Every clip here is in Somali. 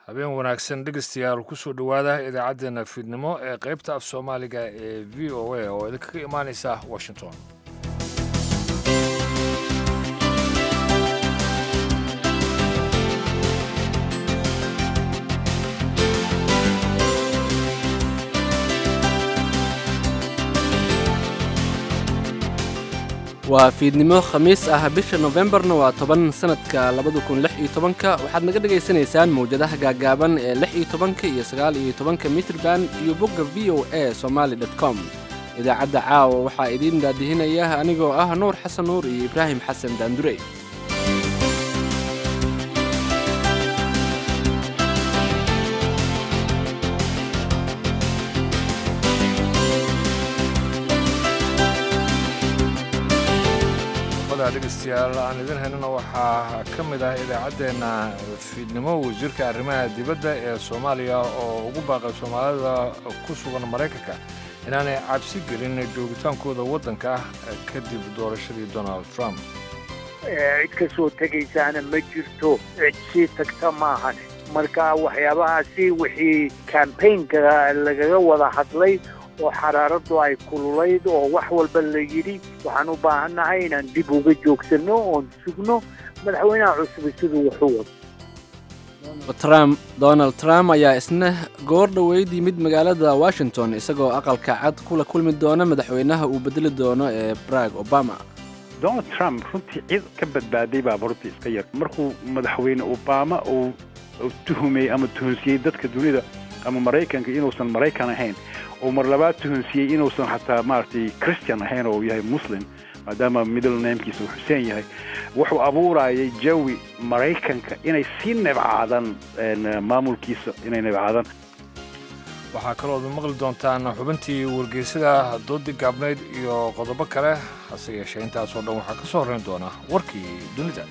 habeen wanaagsan dhegeystayaal kusoo dhowaada idaacaddeenna fiidnimo ee qaybta af soomaaliga ee v o a oo idinkaga imaanaysa washington waa fiidnimo khamiis ah bisha nofembarna waa toban sanadka labada kun lix iyo tobanka waxaad naga dhagaysanaysaan mawjadaha gaagaaban ee lix iyo tobanka iyo sagaal iyo tobanka mitrban iyo bogga v o a somaali dot com idaacadda caawa waxaa idiin daadihinaya anigoo ah nuur xasan nuur iyo ibraahim xasan daandurey dhegeystayaal aan idin haynana waxaa ka mid ah idaacaddeenna fiidnimo wasiirka arrimaha dibadda ee soomaaliya oo ugu baaqay soomaalida ku sugan maraykanka inaanay cabsi gelin joogitaankooda waddanka ah kadib doorashadii donald trump cid ka soo tegaysaana ma jirto cid sii tagta maahan marka waxyaabahaasi wixii kambaynka lagaga wada hadlay oo xaraaraddu ay kululayd oo wax walba la yidhi waxaan u baahannahay inaan dib uga joogsanno oon sugno madaxweynaha cusub siduu wuxuu wado trump donald trump ayaa isna goor dhoweyd yimid magaalada washington isagoo aqalka cad kula kulmi doona madaxweynaha uu bedeli doono ee barag obama donald trump runtii cid ka badbaaday baaba runtii iska yar markuu madaxweyne obama uu tuhumay ama tuhunsiiyey dadka dunida ama maraykanka inuusan maraykan ahayn oo mar labaad tuhunsiiyey inuusan xataa maaragtay christian ahayn oo yahay muslim maadaama middle namekiisa uu xuseen yahay wuxuu abuurayay jawi maraykanka inay sii nebcaadaan maamulkiisa inay nebcaadaan waxaa kalooad maqli doontaan xubintii wargeysada doodii gaabnayd iyo qodobo kale hase yeeshee intaasoo dhan waxaa ka soo horrayn doona warkii dunida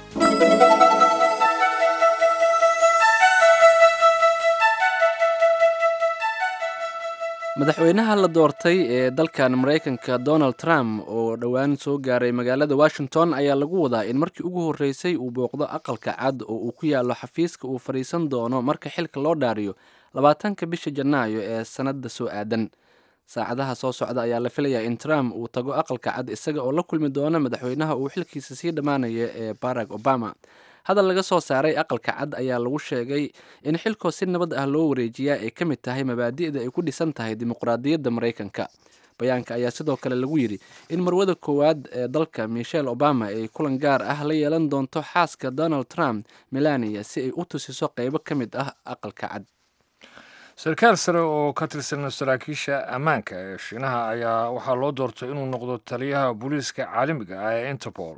madaxweynaha la doortay ee dalkan maraykanka donald trump oo dhowaan soo gaaray magaalada washington ayaa lagu wadaa in markii ugu horreysay uu booqdo aqalka cad oo uu ku yaallo xafiiska uu fadhiisan doono marka xilka loo dhaariyo labaatanka bisha janaayo ee sannadda soo aadan saacadaha soo socda ayaa la filayaa in trump uu tago aqalka cad isaga oo la kulmi doono madaxweynaha uu xilkiisa sii dhammaanaya ee barack obama hadal laga soo saaray aqalka cad ayaa lagu sheegay in xilkoo si nabad ah loo wareejiyaa ay ka mid tahay mabaadi'da ay ku dhisan tahay dimuqraadiyadda maraykanka bayaanka ayaa sidoo kale lagu yidhi in marwada koowaad ee dalka michelle obama ay kulan gaar ah la yeelan doonto xaaska donald trump melania si ay u tusiso qaybo ka mid ah aqalka cad sarkaal sare oo ka tirsan saraakiisha ammaanka ee shiinaha ayaa waxaa loo doortay inuu noqdo taliyaha booliiska caalamiga ah ee interpol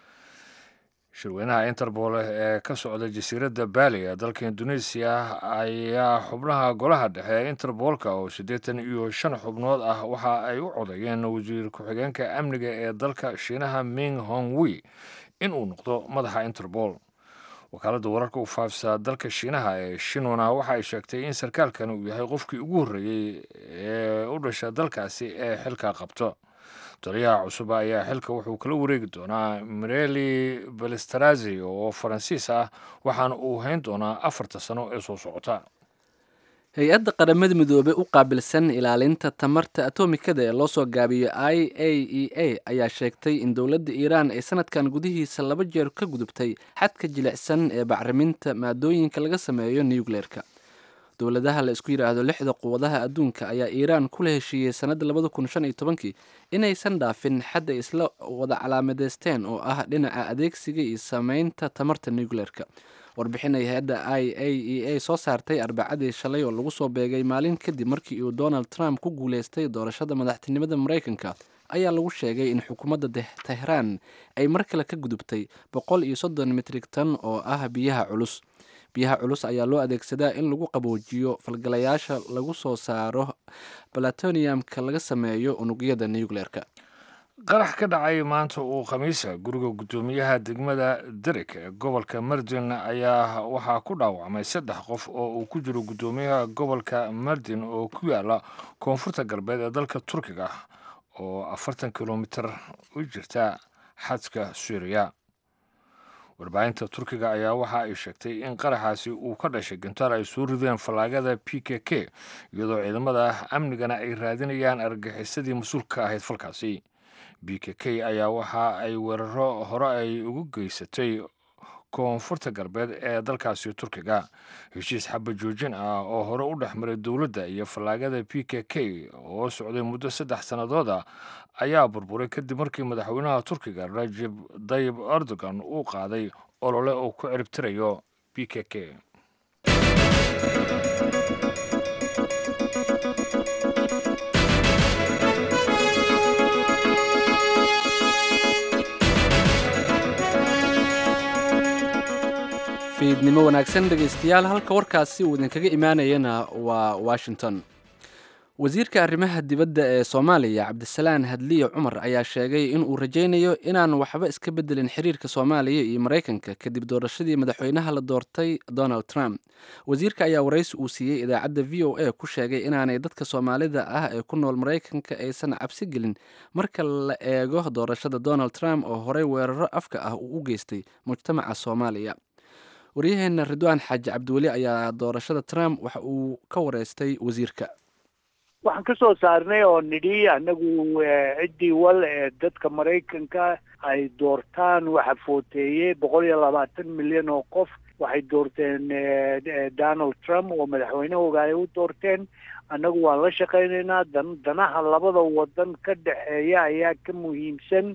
shirweynaha interpol ee ka socda jasiiradda baali ee dalka indonesiya ayaa xubnaha golaha dhexe ee interbolka oo siddeetan iyo shan xubnood ah waxa ay u codayeen wasiir ku-xigeenka amniga ee dalka shiinaha ming hongwi inuu noqdo madaxa interpol wakaaladda wararka u faafisa dalka shiinaha ee shinwana waxa ay sheegtay in sarkaalkan uu yahay qofkii ugu horreeyey ee u dhasha dalkaasi ee xilka qabto taliyaha cusub ayaa xilka wuxuu kala wareegi doonaa mireli balestarazi oo faransiis ah waxaana uu hayn doonaa afarta sano ee soo socota hay-adda qaramada midoobey u qaabilsan ilaalinta tamarta atomikada ee loo soo gaabiyo i a e a ayaa sheegtay in dowladda iiraan ay sanadkan gudihiisa laba jeer ka gudubtay xadka jilicsan ee bacriminta maadooyinka laga sameeyo nucleerka dowladaha la isku yidhaahdo lixda quwadaha adduunka ayaa iiraan kula heshiiyey sannadda labada kun shan iyo tobankii inaysan dhaafin xad ay isla wada calaamadeysteen oo ah dhinaca adeegsiga iyo sameynta tamarta nucleerka warbixin ay hay-adda i a e a soo saartay arbacadii shalay oo lagu soo beegay maalin kadib markii uu donald trump ku guuleystay doorashada madaxtinimada maraykanka ayaa lagu sheegay in xukuumadda tehraan ay mar kale ka gudubtay boqol iyo soddon mitrig tan oo ah biyaha culus biyaha culus ayaa loo adeegsadaa in lagu qaboojiyo falgalayaasha lagu soo saaro balatoniumka laga sameeyo unugyada nucleerka qarax ka dhacay maanta uu khamiisa guriga guddoomiyaha degmada derek ee gobolka mardin ayaa waxaa ku dhaawacmay saddex qof oo uu ku jiro guddoomiyaha gobolka mardin oo ku yaala koonfurta galbeed ee dalka turkiga oo afartan kilomitir u jirta xadka suuriya warbaahinta turkiga ayaa waxa ay sheegtay in qaraxaasi uu ka dhashay gantaal ay soo rideen fallaagada p k k iyadoo ciidamada amnigana ay raadinayaan argagixisadii mas-uulka ahayd falkaasi b k k ayaa waxa ay weeraro hore ay ugu geysatay koonfurta galbeed ee dalkaasi turkiga heshiis xaba joojin ah oo hore u dhex maray dowladda iyo fallaagada p k k oo socday muddo saddex sannadood ah ayaa burburay kadib markii madaxweynaha turkiga rajeb dayib erdogan uu qaaday olole uu ku ciribtirayo b k k fiidnimo wanaagsan dhegaystayaal halka warkaasi uu idinkaga imaanayana waa washington wasiirka arrimaha dibadda ee soomaaliya cabdisalaan hadliye cumar ayaa sheegay in uu rajaynayo inaan waxba iska beddelin xiriirka soomaaliya iyo maraykanka kadib doorashadii madaxweynaha la doortay donald trump wasiirka ayaa waraysi uu siiyey idaacadda v o a ku sheegay inaanay dadka soomaalida ah ee ku nool maraykanka aysan cabsi gelin marka la eego doorashada donald trump oo horey weeraro afka ah uu u geystay mujtamaca soomaaliya waryaheena ridwaan xaaji cabdiweli ayaa doorashada trump waxa uu ka wareystay wasiirka waxaan ka soo saarnay oo nidhi annagu ciddii wal ee dadka maraykanka ay doortaan waxa footeeyey boqol iyo labaatan milyan oo qof waxay doorteen donald trump oo madaxweynahooga ay u doorteen annagu waan la shaqaynaynaa dan danaha labada wadan ka dhexeeya ayaa ka muhiimsan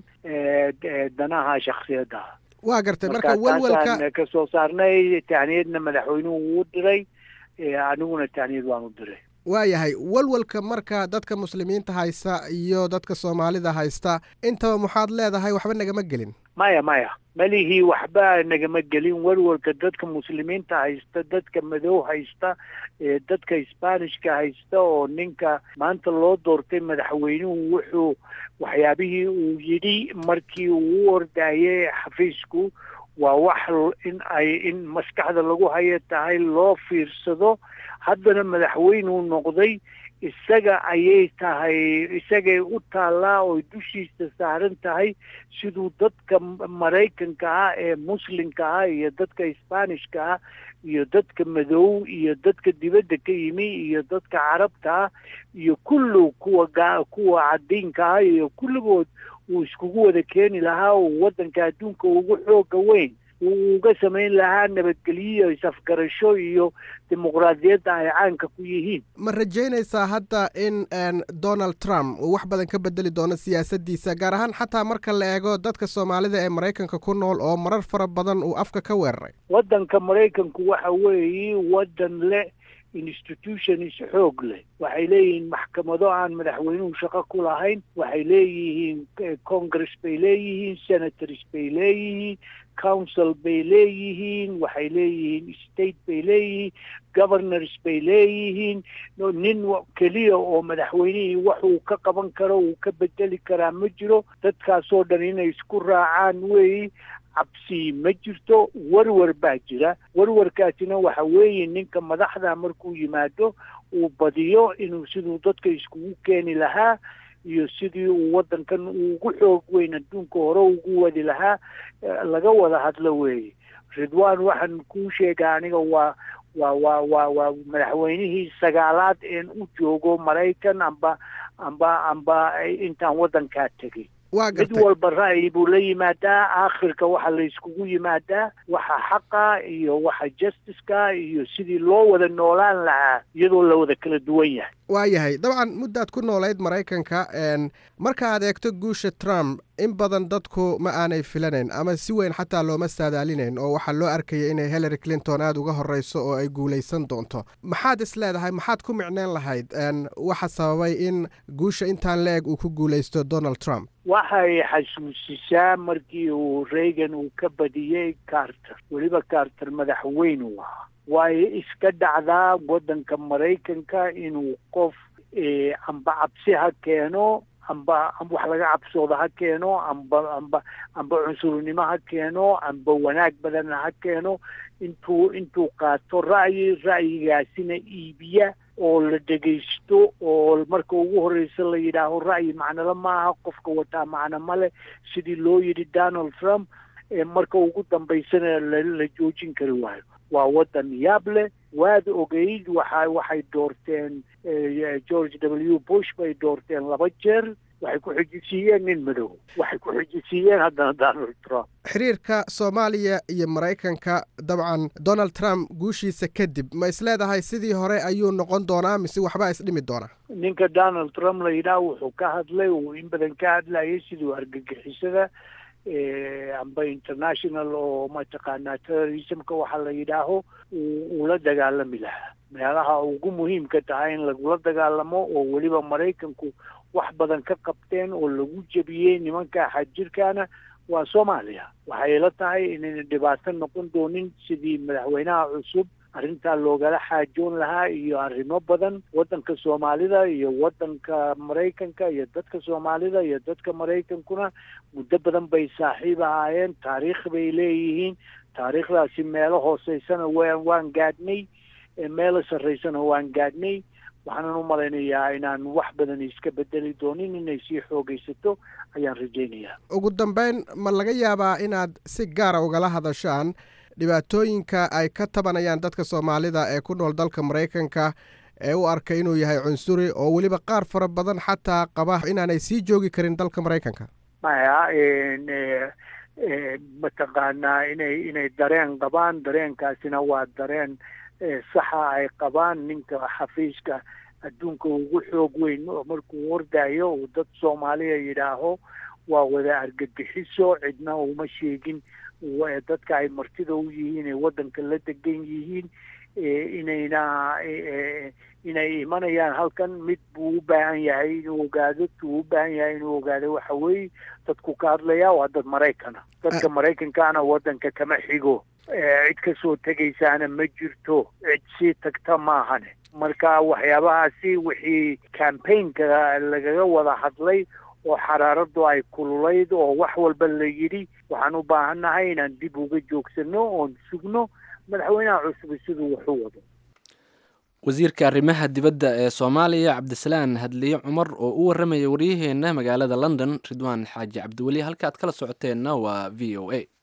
danaha shaksiyadda waa gartay marka welwelka ka soo saarnay tahniyadna madaxweynuhu wuu diray aniguna tahniyad waan u diray waayahay welwelka marka dadka muslimiinta haysta iyo dadka soomaalida haysta intaba maxaad leedahay waxba nagama gelin maya maya malihii waxba nagama gelin welwelka dadka muslimiinta haysta dadka madow haysta dadka sbanishka haysta oo ninka maanta loo doortay madaxweynuhu wuxuu waxyaabihii uu yidhi markii uu u ordayay xafiisku waa wax in ay in maskaxda lagu hayo tahay loo fiirsado haddana madaxweynuu noqday isaga ayay tahay isagay u taallaa oo dushiisa saaran tahay siduu dadka maraykanka ah ee muslimka ah iyo dadka sbanishka ah iyo dadka madow iyo dadka dibadda ka yimi iyo dadka carabta ah iyo kullu kuwa kuwa cadiinka ah iyo kulligood uu iskugu wada keeni lahaa uu waddanka adduunka ugu xooga weyn uu uga samayn lahaa nabadgelyo isafgarasho iyo dimuqraadiyadda ay caanka ku yihiin ma rajaynaysaa hadda in donald trump uu wax badan ka bedeli doono siyaasaddiisa gaar ahaan xataa marka la eego dadka soomaalida ee maraykanka ku nool oo marar fara badan uu afka ka weeraray waddanka maraykanku waxa weeye waddan leh institutions xoog leh waxay leeyihiin maxkamado aan madaxweynuhu shaqo ku lahayn waxay leeyihiin congress bay leeyihiin senators bay leeyihiin council bay leeyihiin waxay leeyihiin state bay leeyihiin governors bay leeyihiin nin keliya oo madaxweynihii waxuu ka qaban karo uu ka bedeli karaa ma jiro dadkaasoo dhan inay isku raacaan weeyi cabsi ma jirto warwar baa jira warwarkaasina waxa weeye ninka madaxda markuu yimaado uu badiyo inuu siduu dadka iskugu keeni lahaa iyo sidii uu waddankan ugu xoog weyn adduunka hore ugu wadi lahaa laga wada hadlo weeye ridwan waxaan kuu sheega aniga waa waa waa waa waa madaxweynihii sagaalaad een u joogo maraykan amba amba amba intaan waddankaa tegay mid walba ra'yi buu la yimaadaa aakhirka waxa la iskugu yimaadaa waxa xaqa iyo waxa justiceka iyo sidii loo wada noolaan lahaa iyadoo la wada kala duwan yahay waayahay dabcan muddaad ku noolayd maraykanka marka aad eegto guusha trump in badan dadku ma aanay filanayn ama si weyn xataa looma saadaalinayn oo waxaa loo arkaya inay hillary clinton aada uga horreyso oo ay guulaysan doonto maxaad is leedahay maxaad ku micneyn lahayd waxa sababay in guusha intaan la eg uu ku guulaysto donald trump waxay xasuusisaa markii uu reagan uu ka badiyey carter weliba carter madaxweyne u ahaa waayo iska dhacdaa waddanka maraykanka inuu qof amba cabsi ha keeno amba wax laga cabsooda ha keeno amba amba amba cunsurnimo ha keeno amba wanaag badanna ha keeno intuu intuu qaato ra'yi ra'yigaasina iibiya oo la dhegaysto oo marka ugu horreysa la yidhaaho ra'yi macnole maaha qofka wataa macno male sidii loo yidhi donald trump marka ugu dambaysana la joojin kari waayo waa waddan yaab leh waad ogeyd waxa waxay doorteen george w bush bay doorteen laba jeer waxay ku xijisiiyeen nin madow waxay ku xijisiiyeen haddana donald trump xiriirka soomaaliya iyo maraykanka dabcan donald trump guushiisa kadib ma is leedahay sidii hore ayuu noqon doonaa mise waxbaa isdhimi doonaa ninka donald trump la yidhaah wuxuu ka hadlay uu in badan ka hadlayay siduu argagixisada amba international oo mataqaanaa terrorismka waxa la yidhaaho uu la dagaalami lahaa meelaha ugu muhiimka tahay in lagula dagaalamo oo weliba maraykanku wax badan ka qabteen oo lagu jebiyey nimanka xadjirkaana waa soomaaliya waxay la tahay inayna dhibaato noqon doonin sidii madaxweynaha cusub arrintaa loogala xaajoon lahaa iyo arrimo badan waddanka soomaalida iyo waddanka maraykanka iyo dadka soomaalida iyo dadka maraykankuna muddo badan bay saaxiib ahaayeen taariikh bay leeyihiin taariikhdaasi meelo hooseysana waan waan gaadhnay meelo sarreysana waan gaadhnay waxaanan u malaynayaa inaan wax badan iska bedeli doonin inay sii xoogaysato ayaan rajaynayaa ugu dambeyn ma laga yaabaa inaad si gaara ugala hadashaan dhibaatooyinka ay ka tabanayaan dadka soomaalida ee ku nool dalka maraykanka ee u arka inuu yahay cunsuri oo weliba qaar fara badan xataa qaba inaanay sii joogi karin dalka maraykanka maya mataqaanaa inay inay dareen qabaan dareenkaasina waa dareen saxa ay qabaan ninka xafiiska adduunka ugu xoog weyn markuu ordayo uu dad soomaaliya yidhaaho waa wada argagixiso cidna uma sheegin dadka ay martida u yihiin ee waddanka la degan yihiin inayna inay imanayaan halkan mid buu u baahan yahay inuu ogaado tuu u baahan yahay inuu ogaado waxa weeye dadku ka hadlaya waa dad maraykana dadka maraykankaana waddanka kama xigo cid kasoo tegaysaana ma jirto cid sii tagta maahane marka waxyaabahaasi wixii campaignka lagaga wada hadlay oo xaraaradu ay kululayd oo wax walba la yidhi waxaan u baahannahay inaan dib uga joogsano oon sugno madaxweynaha cusub siduu wax u wado wasiirka arrimaha dibadda ee soomaaliya cabdisalaan hadliye cumar oo u warramaya waryaheena magaalada london ridwaan xaaji cabdiweli halka aad kala socoteenna waa v o a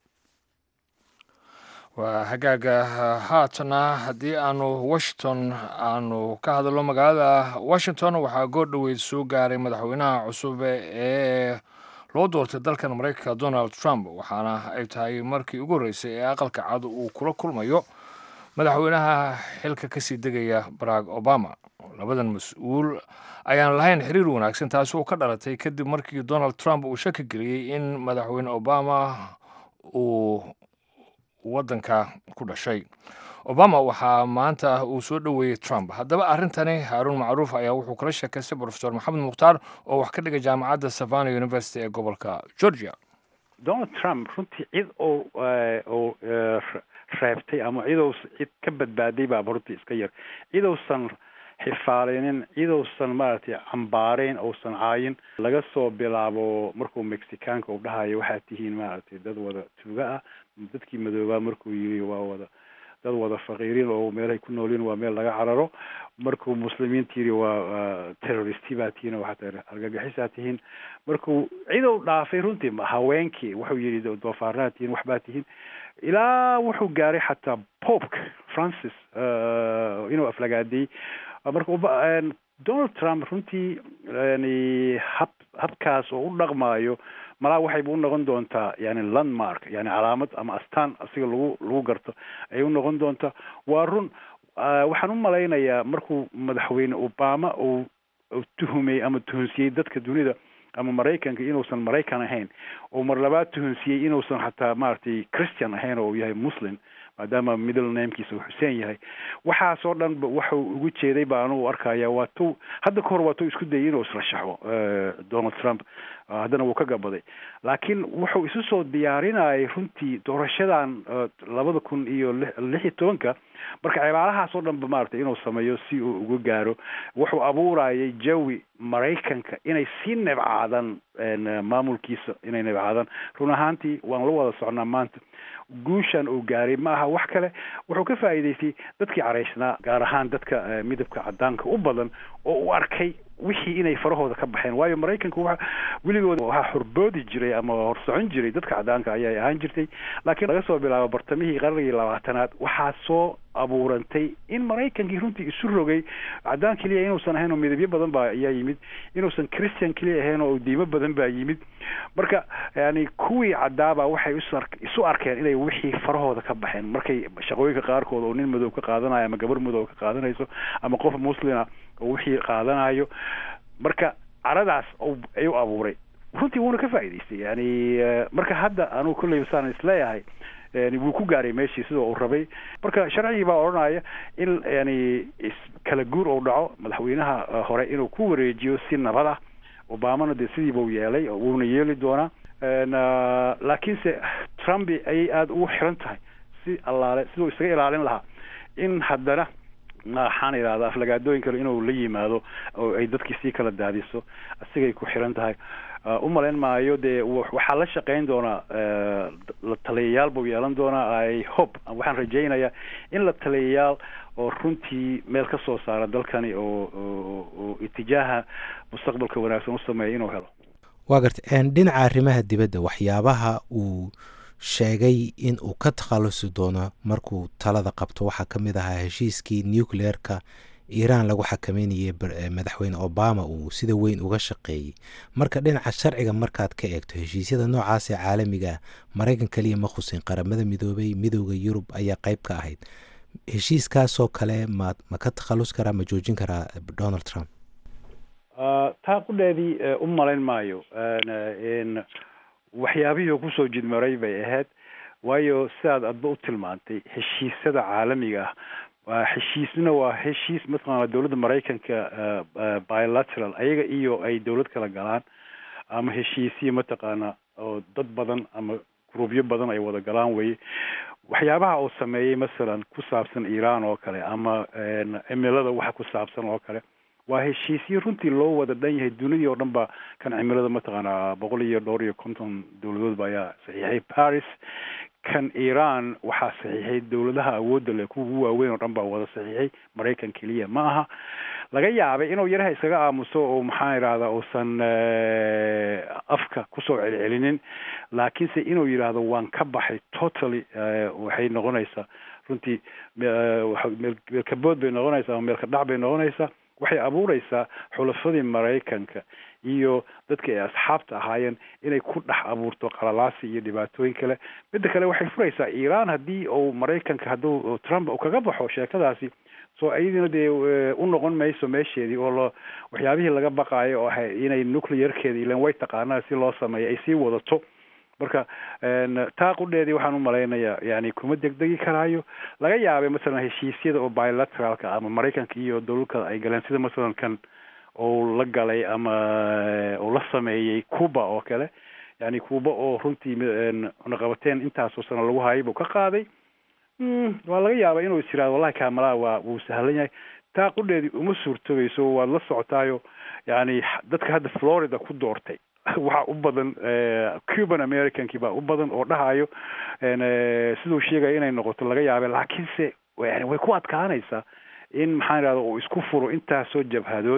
waa hagaaga haatana haddii aanu washington aanu ka hadalno magaalada washington waxaa goor dhoweyd soo gaaray madaxweynaha cusub ee loo doortay dalkan maraykanka donald trump waxaana ay tahay markii ugu horreysay ee aqalka cad uu kula kulmayo madaxweynaha xilka kasii degaya barack obama labadan mas-uul ayaan lahayn xiriir wanaagsan taasi oo ka dhalatay kadib markii donald trump uu shaki geliyey in madaxweyne obama uu waddanka ku dhashay obama waxaa maanta uu soo dhoweeyey trump haddaba arrintani haaruun macruuf ayaa wuxuu kala sheekaystay profesor maxamed mukhtaar oo wax ka dhigay jaamacadda savana university ee gobolka georgia donald trump runtii cid oo oo reebtay ama cidou cid ka badbaaday baaba runtii iska yar cidousan xifaalinin cidousan maaragtay cambaareyn ousan caayin laga soo bilaabo markuu mexicaanka uu dhahayo waxaad tihiin maaragtay dad wada tuuga ah dadkii madoobaa markuu yiri waa wada dad wada faqiiriin oo meelahay ku noolyiin waa meel laga cararo markuu muslimiinta yiri waa terroristi baa tihiin oo xataa argagixisaa tihiin markuu cidow dhaafay runtii haweenkii wuxuu yidhi doofaarnaa tihiin waxbaa tihiin ilaa wuxuu gaaray xataa popka francis inuu aflagaadiyey marka donald trump runtii yani hab habkaas oo u dhaqmaayo malaa waxayba u noqon doontaa yani landmark yani calaamad ama astaan asiga lagu lagu garto ayay u noqon doontaa waa run waxaan u malaynayaa markuu madaxweyne obama uu tuhumay ama tuhunsiyey dadka dunida ama maraykanka inuusan maraykan ahayn oo mar labaad tuhunsiyey inuusan xataa maaragtay christian ahayn oo uu yahay muslim maadaama middle namekiisa uu xuseen yahay waxaasoo dhan waxuu ugu jeeday baa anugu arkaya waa tu hadda ka hor waa tu isku dayay inuu israshaxo donald trump haddana wuu ka gabaday laakiin wuxuu isu soo diyaarinayay runtii doorashadan labada kun iyo lix iyo tobanka marka cibaarahaas oo dhan ba maaragtay inuu sameeyo si uu uga gaaro wuxuu abuurayay jawi maraykanka inay sii nebcaadaan maamulkiisa inay nebcaadaan run ahaantii waan la wada socnaa maanta guushan uu gaaray ma aha wax kale wuxuu ka faa'iidaystay dadkii caraysnaa gaar ahaan dadka midabka cadaanka u badan oo u arkay wixii inay farahooda ka baxeen waayo maraykanku wa weligood waxaa horboodi jiray ama horsocon jiray dadka cadaanka ayay ahaan jirtay laakiin laga soo bilaabo bartamihii qarnigii labaatanaad waxaa soo abuurantay in maraykankii runtii isu rogay cadaan keliya inuusan ahayn oo midabyo badan baa ayaa yimid inuusan christian keliya ahayn oo diimo badan baa yimid marka yani kuwii cadaaba waxay isu arkeen inay wixii farahooda ka baxeen markay shaqooyinka qaarkood oo nin madow ka qaadanayo ama gabar madow ka qaadanayso ama qof muslima oo wixii qaadanayo marka caradaas ayuu abuuray runtii wuuna ka faa'idaystay yani marka hadda anugu kolley saan isleeyahay wuu ku gaaray meeshii sida uu rabay marka sharcigii baa odhanaya in yani kala guur uu dhaco madaxweynaha hore inuu ku wareejiyo si nabad ah obamana dee sidiiba u yeelay wuuna yeeli doonaa laakiinse trump ayay aada ugu xiran tahay si allaale siduu isaga ilaalin lahaa in haddana waxaan idhahdaa aflagaadooyin kale inuu la yimaado oo ay dadkii sii kala daadiso asigay ku xiran tahay u malayn maayo dee waxaa la shaqayn doonaa la taliyayaal buu yeelan doonaa i hope waxaan rajaynayaa in la taliyayaal oo runtii meel ka soo saara dalkani oo oo itijaaha mustaqbalka wanaagsan u sameeya inuu helo waa garta dhinaca arrimaha dibadda waxyaabaha uu sheegay in uu ka takhalusi doono markuu talada qabto waxaa ka mid ahaa heshiiskii nucleerka iiraan lagu xakameynayay madaxweyne obama uu sida weyn uga shaqeeyey marka dhinaca sharciga markaad ka eegto heshiisyada noocaas ee caalamiga maraykan keliya ma khusin qaramada midoobay midooda yurub ayaa qayb ka ahayd heshiiskaasoo kale ma ma ka takhallus karaa ma joojin karaa donald trump taa qudheedii u malayn maayo waxyaabihii kusoo jidmaray bay ahayd waayo sidaad adba u tilmaantay heshiisyada caalamiga ah waa heshiisna waa heshiis mataqaana dowladda maraykanka bilateral ayaga iyo ay dowlad kala galaan ama heshiisiya mataqaana oo dad badan ama gruubyo badan ay wada galaan weye waxyaabaha uu sameeyey masalan ku saabsan iiraan oo kale ama cimilada waxa ku saabsan oo kale waa heshiisyo runtii loo wada dhan yahay dunidii oo dhan ba kan cimilada mataqaana boqol iyo dhowr iyo konton dowladoodba ayaa saxiixay paris kan iran waxaa saxiixay dowladaha awoodda leh kuwa ugu waaweyn oo dhan baa wada saxiixay maraykan keliya ma aha laga yaabay inuu yaraha iskaga aamuso oo maxaan idhahdaa uusan afka kusoo celcelinin laakiinse inuu yidhaahdo waan ka baxay totally waxay noqonaysaa runtii meelkabood bay noqonaysaa ama meelka dhac bay noqonaysaa waxay abuureysaa xulafadii maraykanka iyo dadka ay asxaabta ahaayeen inay ku dhex abuurto qalalaasi iyo dhibaatooyin kale midda kale waxay furaysaa iiraan haddii uu maraykanka hadduu trump uu kaga baxo sheekadaasi soo iyadina dee u noqon mayso meesheedii oo lo waxyaabihii laga baqaayo oo ahay inay nuclearkeeda ilan way taqaanaa si loo sameeyo ay sii wadato marka taa qudheedii waxaan u malaynayaa yani kuma degdegi karaayo laga yaabay masalan heshiisyada oo bilateralka ama maraykanka iyo dowladka ay galeen sida masalan kan uu la galay ama uu la sameeyey cuba oo kale yani cuba oo runtii cunaqabateen intaasoo sano lagu hayay buu ka qaaday waa laga yaaba inuu is yirahdo wallahi kamalaa waa wuu sahlan yahay taa qudheedii uma suurtogayso waad la socotaayo yani dadka hadda florida ku doortay waxaa u badan cuban americankii baa u badan oo dhahayo siduu sheegaya inay noqoto laga yaabe laakiinse yani way ku adkaanaysaa in maxaan idhahda uu isku furo intaasoo jabhadood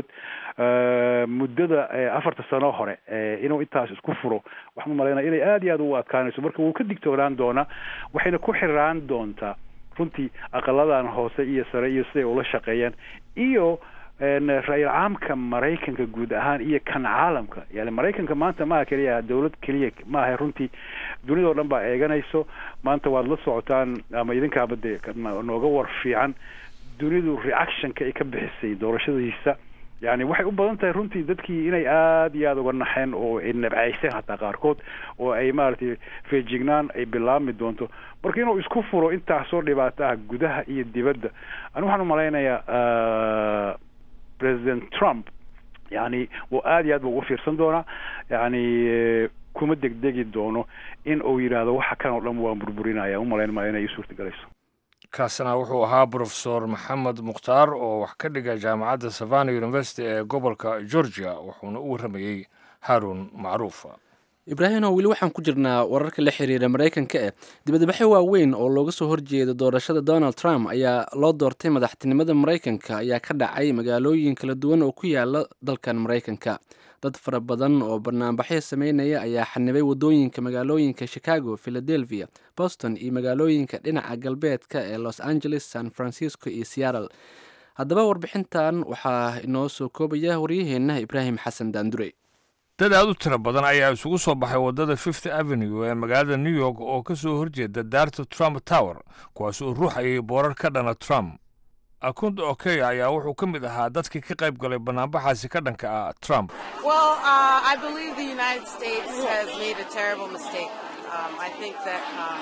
muddada afarta sano hore inuu intaas isku furo waxaan umalaynaya inay aada iyo aada ugu adkaanayso marka wuu ka digtoonaan doonaa waxayna ku xiraan doontaa runtii aqaladan hoose iyo sare iyo siday ula shaqeeyaan iyo ra-iil caamka maraykanka guud ahaan iyo kan caalamka yani maraykanka maanta maaha keliya dowlad keliya maaha runtii dunida oo dhan baa eeganayso maanta waad la socotaan ama idinkaaba dee nooga war fiican dunidu reactionka ay ka bixisay doorashadiisa yani waxay u badan tahay runtii dadkii inay aada iyo aada uga naxeen oo ay nabcayseen hataa qaarkood oo ay maaragtay feejignaan ay bilaabmi doonto marka inuu isku furo intaasoo dhibaato ah gudaha iyo dibadda ani waxaan umalaynayaa president trump yani wuu aada iyo aad ba uga fiirsan doonaa yani kuma degdegi doono in uu yidhaahdo waxa kan oo dhan waan burburinaya umalayn maayo inay ii suurtagelayso kaasina wuxuu ahaa brofesor maxamed mukhtaar oo wax ka dhiga jaamacadda savana university ee gobolka georgia wuxuuna u warramayey haarun macruuf ibraahino weli waxaan ku jirnaa wararka la xiriira maraykanka eh dibadbaxyo waaweyn oo looga soo horjeeda doorashada donald trump ayaa loo doortay madaxtinimada maraykanka ayaa ka dhacay magaalooyin kala duwan oo ku yaala dalkan maraykanka dad fara badan oo banaanbaxyo sameynaya ayaa xanibay wadooyinka magaalooyinka chicago philadelphia boston iyo magaalooyinka dhinaca galbeedka ee los angeles san francisco iyo seattle haddaba warbixintan waxaa inoo soo koobaya waryaheenna ibraahim xasan daandure dad aad u tiro badan ayaa isugu soo baxay waddada fifth avenue ee magaalada new york oo ka soo horjeeda daarta trump tower kuwaas oo ruuxayay boorar ka dhana trump akund okeya ayaa wuxuu ka mid ahaa dadkii ka qayb galay banaanbaxaasi ka dhanka ah trump Well, uh, I believe the United States has made a terrible mistake. Um, I think that um,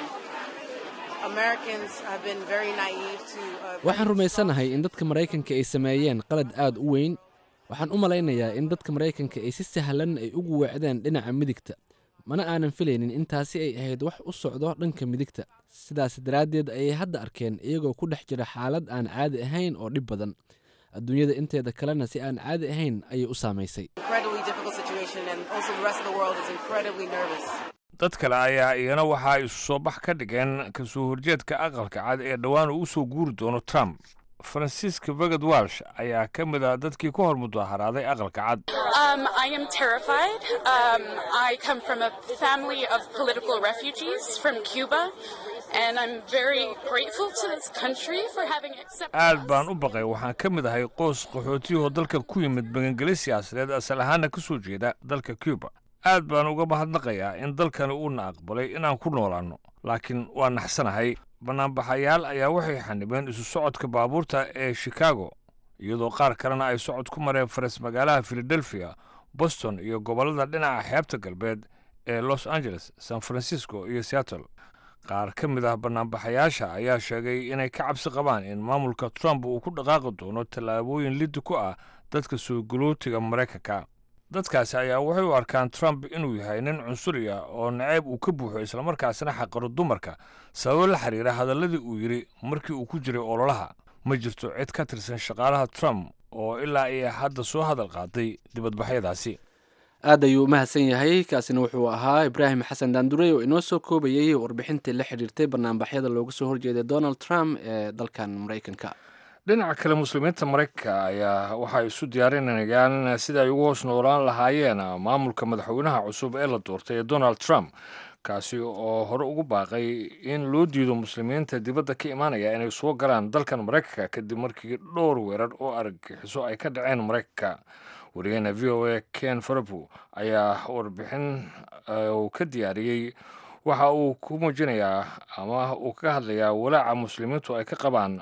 Americans have been very naive to. Uh, waxaan rumaysanahay in dadka maraykanka ay sameeyeen qalad aad u weyn waxaan u malaynayaa in dadka maraykanka ay si sahlan ay ugu weecdeen dhinaca midigta mana aanan filaynin intaasi ay ahayd wax u socdo dhanka midigta sidaas daraaddeed ayay hadda arkeen iyagoo ku dhex jira xaalad aan caadi ahayn oo dhib badan adduunyada inteeda kalena si aan caadi ahayn ayay u saamaysay incredibly difficult situation, and also the rest of the world is incredibly nervous. dad kale ayaa iyana waxa ay isu soo bax ka dhigeen ka soo horjeedka aqalka cad ee dhowaan uu u soo guuri doono trump francisca vegad walsh ayaa ka mid ah dadkii ku hor mudaharaaday aqalka cad Um, I am terrified. Um, I come from a family of political refugees from Cuba, and I'm very grateful to this country for having accepted aad us. baan u baqay waxaan ka mid ahay qoys qaxootiyahoo dalka ku yimid magangeli siyaasadeed asal ahaana ka soo jeeda dalka cuba aad baan uga mahadnaqayaa in dalkani uuna aqbalay inaan ku noolaanno laakiin waa naxsanahay banaanbaxayaal ayaa waxay xanibeen isu socodka baabuurta ee chicago iyadoo qaar kalena ay socod ku mareen faras magaalaha philadelphia boston iyo gobollada dhinaca xeebta galbeed ee los angeles san francisco iyo seattle qaar ka mid ah banaanbaxayaasha ayaa sheegay inay ka cabsi qabaan in maamulka trump uu ku dhaqaaqi doono tallaabooyin liddi ku ah dadka soo galootiga maraykanka dadkaasi ayaa waxay u arkaan trump inuu yahay nin cunsuri ah oo nacayb uu ka buuxo islamarkaasina xaqiro dumarka sababo la xiriira hadalladii uu yidhi markii uu ku jiray ololaha ma jirto cid ka tirsan shaqaalaha trump oo ilaa iyo hadda soo hadal qaaday dibadbaxyadaasi aad ayuu u mahadsan yahay kaasina wuxuu ahaa ibraahim xasan daandurey oo inoo soo koobayay warbixintii la xidhiirtay banaanbaxyada looga soo horjeeday donald trump ee dalkan maraykanka dhinaca kale muslimiinta maraykanka ayaa waxay isu diyaarinayaan sida ay ugu hoos noolaan lahaayeen maamulka madaxweynaha cusub ee la doortay ee donald trump kaasi oo hore ugu baaqay in loo diido muslimiinta dibadda ka imaanaya inay soo galaan dalkan maraykanka kadib markii dhowr weerar oo argagixiso ay ka dhaceen maraykanka wariyaheena v o a ken farabu ayaa warbixin uu ka diyaariyey waxa uu ku muujinayaa ama uu ka hadlayaa walaaca muslimiintu ay ka qabaan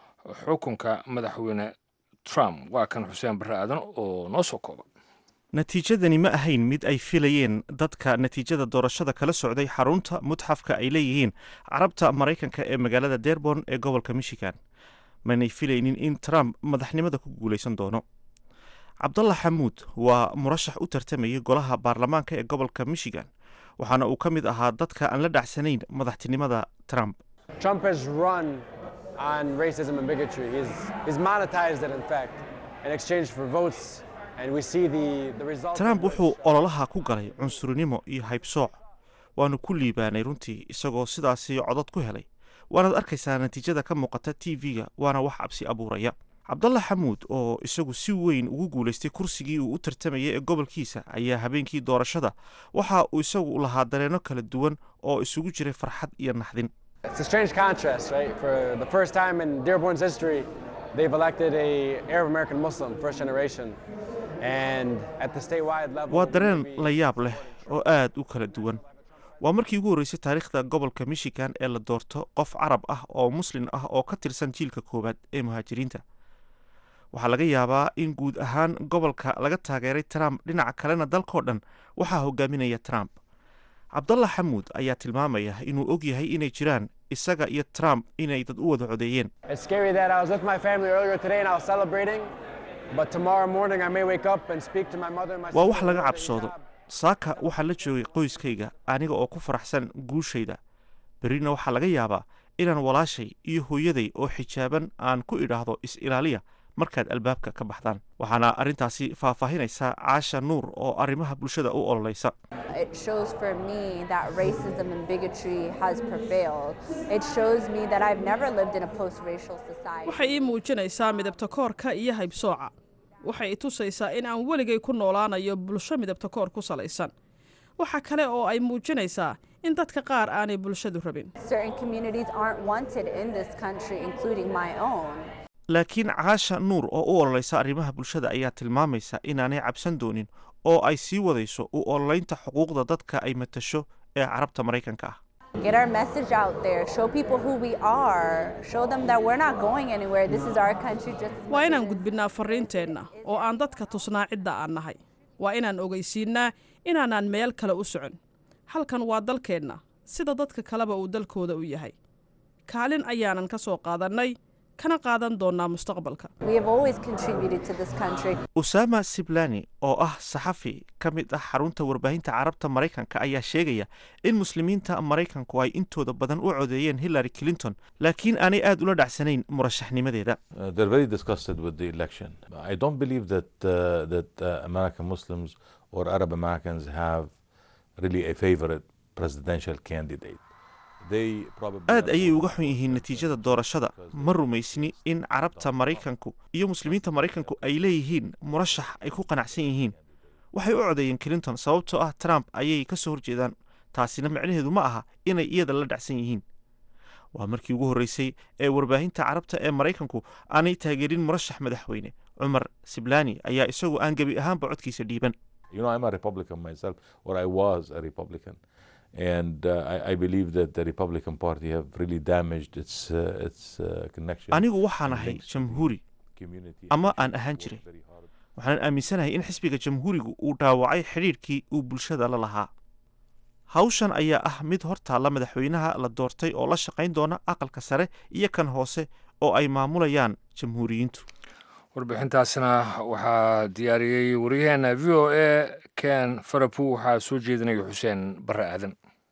xukunka madaxweyne trump waa kan xuseen barre aadan oo noo soo kooba natiijadani ma ahayn mid ay filayeen dadka natiijada doorashada kala socday xarunta mutxafka ay leeyihiin carabta maraykanka ee magaalada dearborn ee gobolka michigan manay filaynin in trump madaxnimada ku guulaysan doono cabdalla xamuud waa murashax u tartamayay golaha baarlamaanka ee gobolka michigan waxaana uu ka mid ahaa dadka aan la dhacsanayn madaxtinimada trump Trump has run on racism and bigotry. He's, he's monetized it, in fact, in exchange for votes. And we see the, the results. trump wuxuu ololaha ku galay cunsurinimo iyo haybsooc waanu ku liibaanay runtii isagoo sidaasi codod ku helay waanaad arkaysaa natiijada ka muuqata t v-ga waana wax cabsi abuuraya cabdalla xamuud oo isagu si weyn ugu guulaystay kursigii uu u tartamayay ee gobolkiisa ayaa habeenkii doorashada waxa uu isagu lahaa dareenno kala duwan oo isugu jiray farxad iyo naxdin It's a strange contrast, right? For the first time in Dearborn's history, they've elected a Arab American Muslim, first generation. And at the statewide level, waa dareen la yaab leh oo aad u kala duwan waa markii ugu horreysay taariikhda gobolka michigan ee la doorto qof carab ah oo muslin ah oo ka tirsan jiilka koowaad ee muhaajiriinta waxaa laga yaabaa in guud ahaan gobolka laga taageeray trump dhinaca kalena dalkoo dhan waxaa hogaaminaya trump cabdalla xamuud ayaa tilmaamaya inuu og yahay inay jiraan isaga iyo trump inay dad u wada codeeyeen it's scary that I was with my family earlier today and I was celebrating. But tomorrow morning, I may wake up and speak to my mother and my waa sister wax laga about cabsoodo hijab. saaka waxaa la joogay qoyskayga aniga oo ku faraxsan guushayda berrina waxaa laga yaabaa inaan walaashay iyo hooyaday oo xijaaban aan ku idhaahdo is-ilaaliya markaad albaabka ka baxdaan waxaana arrintaasi faahfaahinaysa caasha nuur oo arrimaha bulshada u ololeysa It shows for me that racism and bigotry has prevailed. It shows me that I've never lived in a post-racial society. waxay ii muujinaysaa midabta koorka iyo haybsooca waxay i tusaysaa in aan weligay ku noolaanayo bulsho midabta koor ku salaysan waxa kale oo ay muujinaysaa in dadka qaar aanay bulshadu rabin Certain communities aren't wanted in this country, including my own. laakiin caasha nuur oo u ololeysa arrimaha bulshada ayaa tilmaamaysa inaanay cabsan doonin oo ay sii wadayso u ololeynta xuquuqda dadka ay matasho ee carabta maraykanka ah Get our message out there. Show people who we are. Show them that we're not going anywhere. This is our country. Just waa inaan gudbinnaa farriinteenna oo aan dadka tusnaa cidda aan nahay waa inaan ogeysiinnaa inaanaan meel kale u socon halkan waa dalkeenna sida dadka kaleba uu dalkooda u yahay kaalin ayaanan ka soo qaadannay kana qaadan doonnaa mustaqbalka we have always contributed to this country. usama siblani oo ah saxafi ka mid ah xarunta warbaahinta carabta maraykanka ayaa sheegaya in muslimiinta maraykanku ay intooda badan u codeeyeen hillary clinton laakiin aanay aad ula dhacsanayn murashaxnimadeeda Uh, they're very disgusted with the election. I don't believe that uh, that uh, American Muslims or Arab Americans have really a favorite presidential candidate. They probably aad ayay uga xun yihiin natiijada doorashada ma rumaysni in carabta maraykanku iyo muslimiinta maraykanku ay leeyihiin murashax ay ku qanacsan yihiin waxay u codeeyeen clinton sababtoo ah trump ayay ka soo horjeedaan taasina micnaheedu ma aha inay iyada la dhacsan yihiin waa markii ugu horreysay ee warbaahinta carabta ee maraykanku aanay taageerin murashax madaxweyne cumar siblani ayaa isagu aan gebi ahaanba codkiisa dhiiban You know, I'm a Republican myself, or I was a Republican, and uh, I, I believe that the Republican Party have really damaged its uh, its uh, connection. anigu waxaan ahay jamhuuri community ama aan ahaan jiray waxaan aaminsanahay in xisbiga jamhuurigu uu dhaawacay xidhiidhkii uu bulshada la lahaa hawshan ayaa ah mid hortaalla madaxweynaha la doortay oo la shaqayn doona aqalka sare iyo kan hoose oo ay maamulayaan jamhuuriyiintu warbixintaasna waxaa diyaariyey waryaheena v o a ken farapu waxaa soo jeedinaya xuseen bare aadan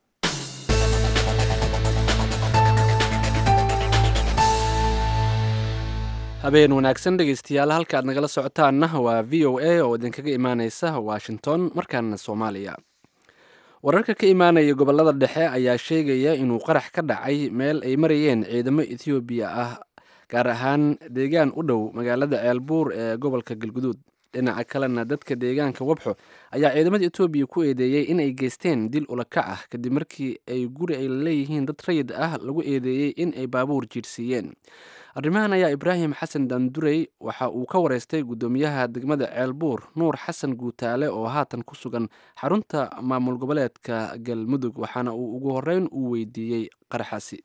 habeen wanaagsan dhegeystayaal halka aad nagala socotaanna waa v o a oo idinkaga imaaneysa washington markaana soomaaliya wararka ka imaanaya gobolada dhexe ayaa sheegaya inuu qarax ka dhacay meel ay marayeen ciidamo ethoobiya ah gaar ahaan deegaan u dhow magaalada ceelbuur ee gobolka galguduud dhinaca kalena dadka deegaanka wabxo ayaa ciidamada etoobiya ku eedeeyey in ay geysteen dil ulakac ah kadib markii ay guri ay leeyihiin dad rayid ah lagu eedeeyey in ay baabuur jiirsiiyeen arrimahan ayaa ibraahim xasan dandurey waxa uu ka wareystay guddoomiyaha degmada ceelbuur nuur xasan guutaale oo haatan ku sugan xarunta maamul goboleedka galmudug waxaana uu ugu horeyn uu weydiiyey qaraxaasi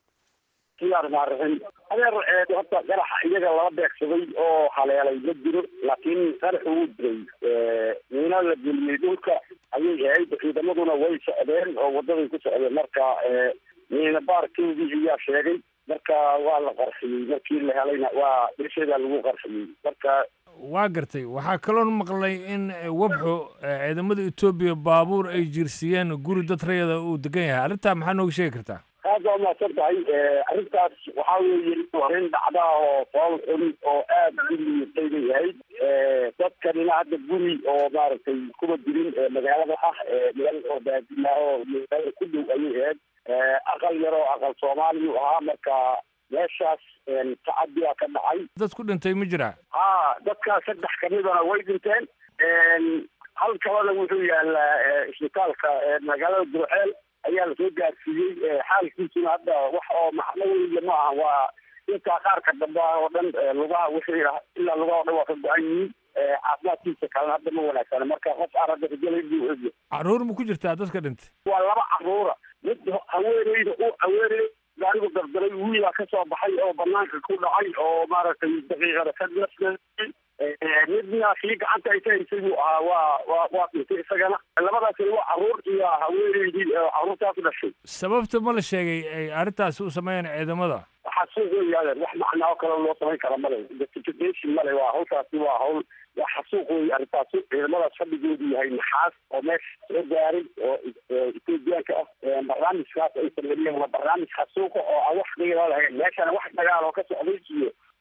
adeer horta qaraxa iyaga lala beegsaday oo haleelay ma jiro laakiin qaraxu wuu jiray miina la geliyey dhulka ayay ahayd ciidamaduna way socdeen oo wadaday ku socdeen marka miina baarkeedii ayaa sheegay marka waa la qarxiyey markii la helayna waa dhesheedaa lagu qarxiyey marka waa gartay waxaa kaloon maqlay in wabxo ciidamada etoobiya baabuur ay jiirsiiyeen guri dad rayada uu degan yahay arrintaa maxaa nooga sheegi kartaa aad waa mahadsan tahay arrintaas waxaa weeye arrin dhacda oo fool xun oo aad u liitay bay ahayd dadkanina hadda guri oo maaragtay kuba dirin magaalada ah meel oo baadina oo magaalada ku dhow ayay ahayd aqal yar oo aqal soomaaliyu ahaa marka meeshaas tacadi baa ka dhacay dad ku dhintay ma jiraa ha dadkaas saddex kamidana way dhinteen hal kalena wuxuu yaalaa isbitaalka magaalada durceel ayaa lasoo gaarsiiyey xaalkiisuna hadda wax oo macno weya ma aha waa intaa qaarka dambe oo dhan lugaha wixii ilaa lugaha o dhan waa ka go-an yihiin caafimaadkiisa kalena hadda ma wanaagsana marka qof aan hadda rajalay buu egya caruur ma ku jirtaa dadka dhintay waa laba caruura mid haweeneyda u haweeney gaarigu dardaray wiilaa ka soo baxay oo banaanka ku dhacay oo maaragtay daqiiqada ka nasna midna kii gacanta ay ka haysay buu ahaa waa waa waa dhintay isagana labadaasina waa caruur iyo haweeneydii caruurtaas dhashay sababta ma la sheegay ay arrintaasi u sameeyeen ciidamada waxaa suuq weyaadeen wax macnaa oo kale loo samayn kara male justification male waa hawshaasi waa hawl waa xasuuq wey arrintaasi ciidamadaas fadhigoodu yahay naxaas oo meesha soo gaaray oo etoobiyaanka ah barnaamijkaas ay sameeyeen waa barnaamij xasuuqa oo aan wax qiila lahayn meeshana wax dagaal oo ka socday iyo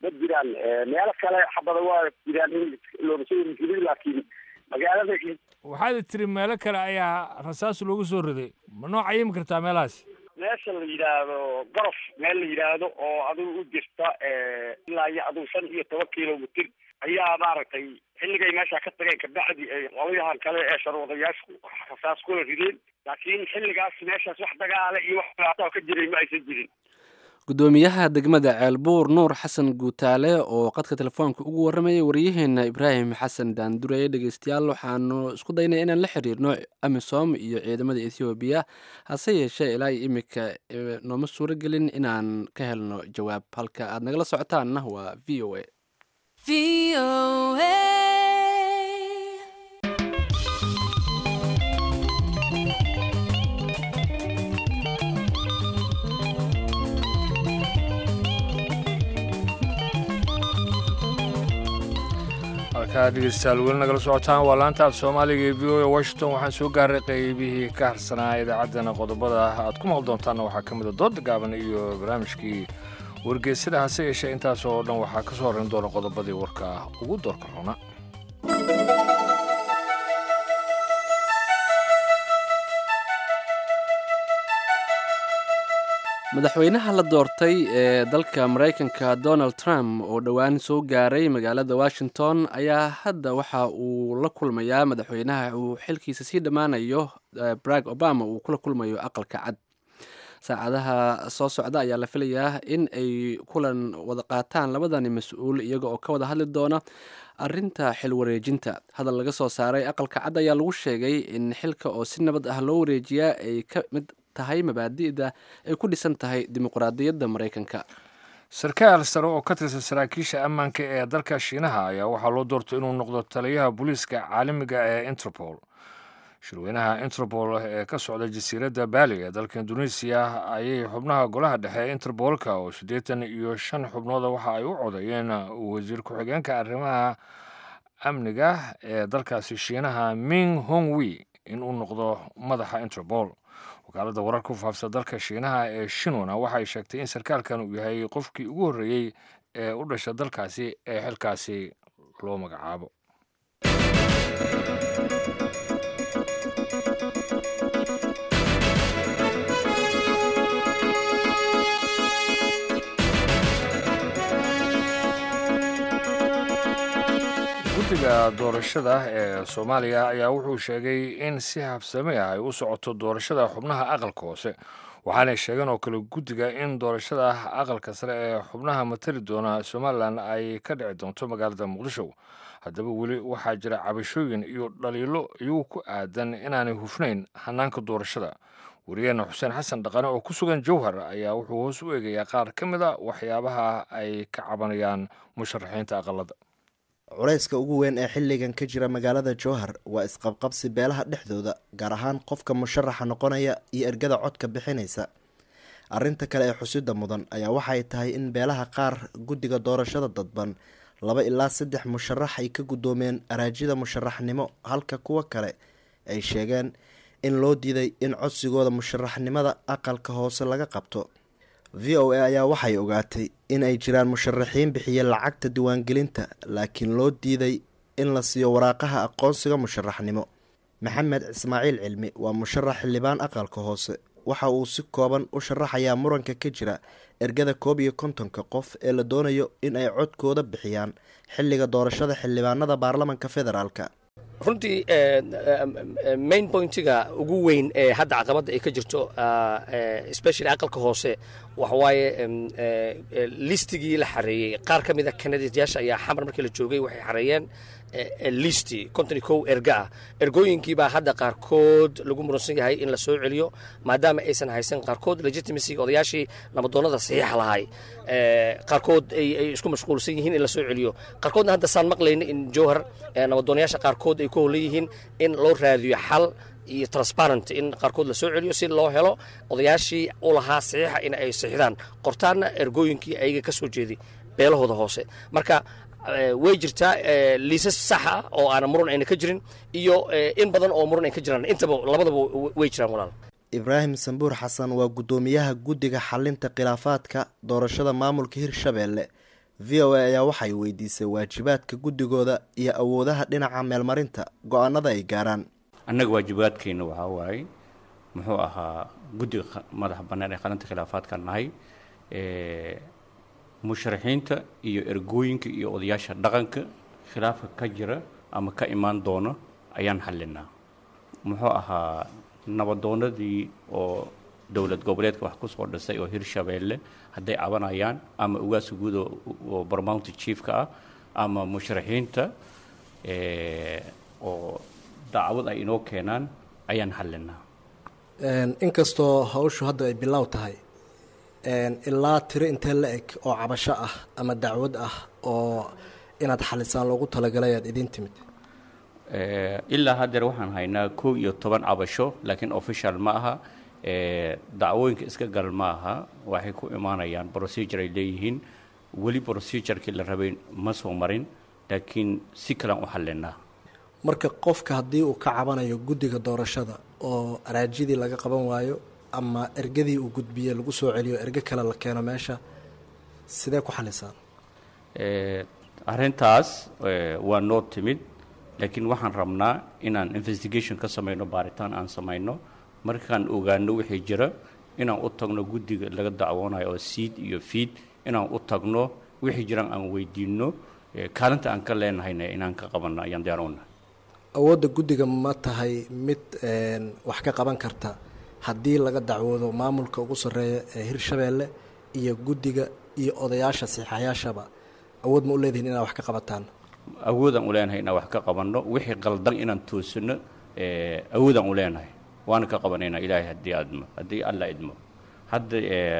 ma jiraan meelo kale xabada waa jiraan in looga soo jirin laakiin magaalada waxaad tiri meelo kale ayaa rasaas loogu soo riday ma noo cayimi kartaa meelahaas meesha la yidhaahdo gorof meel la yidhaahdo oo adigu u jirta ilaa iyo adigu shan iyo toban kilomitr ayaa maaragtay xilligay meesha ka tageen kabacdi ay qolyahan kale ee sharwadayaashu rasaas kula rideen laakiin xilligaas meeshaas wax dagaale iyo wax dhibaato ka jiray ma aysan jirin gudoomiyaha degmada ceelbuur nuur xasan guutaale oo qadka telefoonka ugu waramayay waryaheena ibraahim xasan daandureye dhegeystayaal waxaanu isku daynay inaan la xiriirno amisom iyo ciidamada ethoobiya hase yeeshee ilaa iyo imika nooma suuro gelin inaan ka helno jawaab halka aad nagala socotaanna waa v o a halkaa dhegeystayaal weli nagala socotaan waa laanta af soomaaliga ee v o a washington waxaan soo gaaray qeybihii ka harsanaa idaacaddana qodobada aad ku maqli doontaanna waxaa ka mid a dooda gaaban iyo barnaamijkii wargeysada hase yeeshee intaas oo dhan waxaa ka soo horrayn doona qodobadii warka ugu doorka runa madaxweynaha la doortay ee dalka maraykanka donald trump oo dhowaan soo gaaray magaalada washington ayaa hadda waxa uu la kulmayaa madaxweynaha uu xilkiisa sii dhammaanayo barack obama uu kula kulmayo aqalka cad saacadaha soo socda ayaa la filayaa in ay kulan wada qaataan labadani mas-uul iyaga oo ka wada hadli doona arinta xil wareejinta hadal laga soo saaray aqalka cad ayaa lagu sheegay in xilka oo si nabad ah loo wareejiyaa ay ka mid tahay mabaadi'da ay ku dhisan tahay dimuqraadiyadda maraykanka sarkaal sare oo ka tirsan saraakiisha ammaanka ee dalka shiinaha ayaa waxaa loo doortay inuu noqdo taliyaha booliiska caalamiga ee interpol shirweynaha interpol ee ka socda jasiiradda baali ee dalka indonesiya ayay xubnaha golaha dhexe ee interbolka oo siddeetan iyo shan xubnooda waxa ay u codeeyeen wasiir ku-xigeenka arrimaha amniga ee dalkaasi shiinaha ming hongwi inuu noqdo madaxa interpol wakaaladda wararka ku faafsa dalka shiinaha ee shinwana waxay sheegtay in sarkaalkan uu yahay qofkii ugu horreeyey ee u dhasha dalkaasi ee xilkaasi loo magacaabo guddiga doorashada ee soomaaliya ayaa wuxuu sheegay in si habsami ah ay u socoto doorashada xubnaha aqalka hoose waxaanay sheegeen oo kale guddiga in doorashada aqalka sare ee xubnaha matali doona somalilan ay ka dhici doonto magaalada muqdisho haddaba weli waxaa jira cabashooyin iyo dhaliilo iyagu ku aadan inaanay hufnayn hanaanka doorashada wariyaheena xuseen xasan dhaqane oo ku sugan jowhar ayaa wuxuu hoos u eegayaa qaar ka mid a waxyaabaha ay ka cabanayaan musharaxiinta aqalada culayska ugu weyn ee xilligan ka jira magaalada jowhar waa isqabqabsi beelaha dhexdooda gaar ahaan qofka musharaxa noqonaya iyo ergada codka bixinaysa arinta kale ee xusida mudan ayaa waxay tahay in beelaha qaar guddiga doorashada dadban laba ilaa saddex musharax ay ka guddoomeen araajida musharaxnimo halka kuwa kale ay sheegeen in loo diiday in codsigooda musharaxnimada aqalka hoose laga qabto v o a ayaa waxay ogaatay in ay jiraan musharaxiin bixiya lacagta diiwaangelinta laakiin loo diiday in la siiyo waraaqaha aqoonsiga musharaxnimo maxamed ismaaciil cilmi waa musharax xildhibaan aqalka hoose waxa uu si kooban u sharaxayaa muranka ka jira ergada koob iyo kontonka qof ee la doonayo in ay codkooda bixiyaan xilliga doorashada xildhibaanada baarlamanka federaalka runtii main pointiga ugu weyn ee hadda caqabadda ay ka jirto especially aqalka hoose waxawaaye listigii la xareeyey qaar ka mida kanadiyaasha ayaa xamar markii la joogay waxay xareeyeen listi konton kow erga ah ergooyinkiibaa hadda qaarkood lagu muransan yahay in la soo celiyo maadaama aysan haysan qaarkood legitimacyga odayaashii nabadoonnada saxiixa lahay qaarkood ay isku mashquulsan yihiin in la soo celiyo qaarkoodna hadda saan maqlayna in jowhar nabadoonayaasha qaarkood ay ku howlan yihiin in loo raadiyo xal iyo transparent in qaarkood la soo celiyo si loo helo odayaashii u lahaa saxiixa in ay sixdaan qortaanna ergooyinkii ayaga ka soo jeeday beelahooda hoose marka way jirtaa liisas sax ah oo aana muran ayna ka jirin iyo in badan oo muran ay ka jiraan intaba labadaba way jiraan walaal ibraahim sambuur xasan waa guddoomiyaha guddiga xalinta khilaafaadka doorashada maamulka hirshabeelle v o a ayaa waxay weydiisay waajibaadka guddigooda iyo awoodaha dhinaca meelmarinta go-aanada ay gaaraan annaga waajibaadkeenna waxaa waaye muxuu ahaa guddiga madaxa bannaan ee qaranta khilaafaadkan nahay musharaxiinta iyo ergooyinka iyo odayaasha dhaqanka khilaafka ka jira ama ka imaan doona ayaan xallinaa muxuu ahaa nabadoonadii oo dowlad goboleedka wax kusoo dhisay oo hirshabeelle hadday cabanayaan ama ugaasa guud oo barmounty chiefka ah ama musharaxiinta oo dacwad ay inoo keenaan ayaan xallinaa inkastoo hawshu hadda ay bilow tahay ilaa tiro intee la eg oo cabasho ah ama dacwad ah oo inaad xalisaan loogu talagalay aad idiin timid ilaa haddeer waxaan haynaa kow iyo toban cabasho laakiin official ma aha dacwooyinka iska gal ma aha waxay ku imaanayaan procedure ay leeyihiin weli procedurkii la rabay ma soo marin laakiin si kalean u xallinaa marka qofka haddii uu ka cabanayo guddiga doorashada oo araajidii laga qaban waayo ama ergadii uu gudbiye lagu soo celiyo erge kale la keeno meesha sidee ku xalisaan arrintaas waa noo timid laakiin waxaan rabnaa inaan investigation ka samayno baaritaan aan samayno markaan ogaano wixii jira inaan u tagno guddiga laga dacwoonayo oo siid iyo fiid inaan u tagno wixii jiraan aan weydiino kaalinta aan ka leenahayna inaan ka qabanno ayaan diyaar u nahay awoodda guddiga ma tahay mid wax ka qaban karta haddii laga dacwoodo maamulka ugu sarreeya ee hirshabeelle iyo guddiga iyo odayaasha siixayaashaba awood ma u leedihin inaad wax ka qabataan awoodaan u leenahay inaan wax ka qabanno wixii qaldan inaan toosino awoodaan u leenahay waana ka qabanaynaa ilaahay haddii admo haddii alla idmo hadda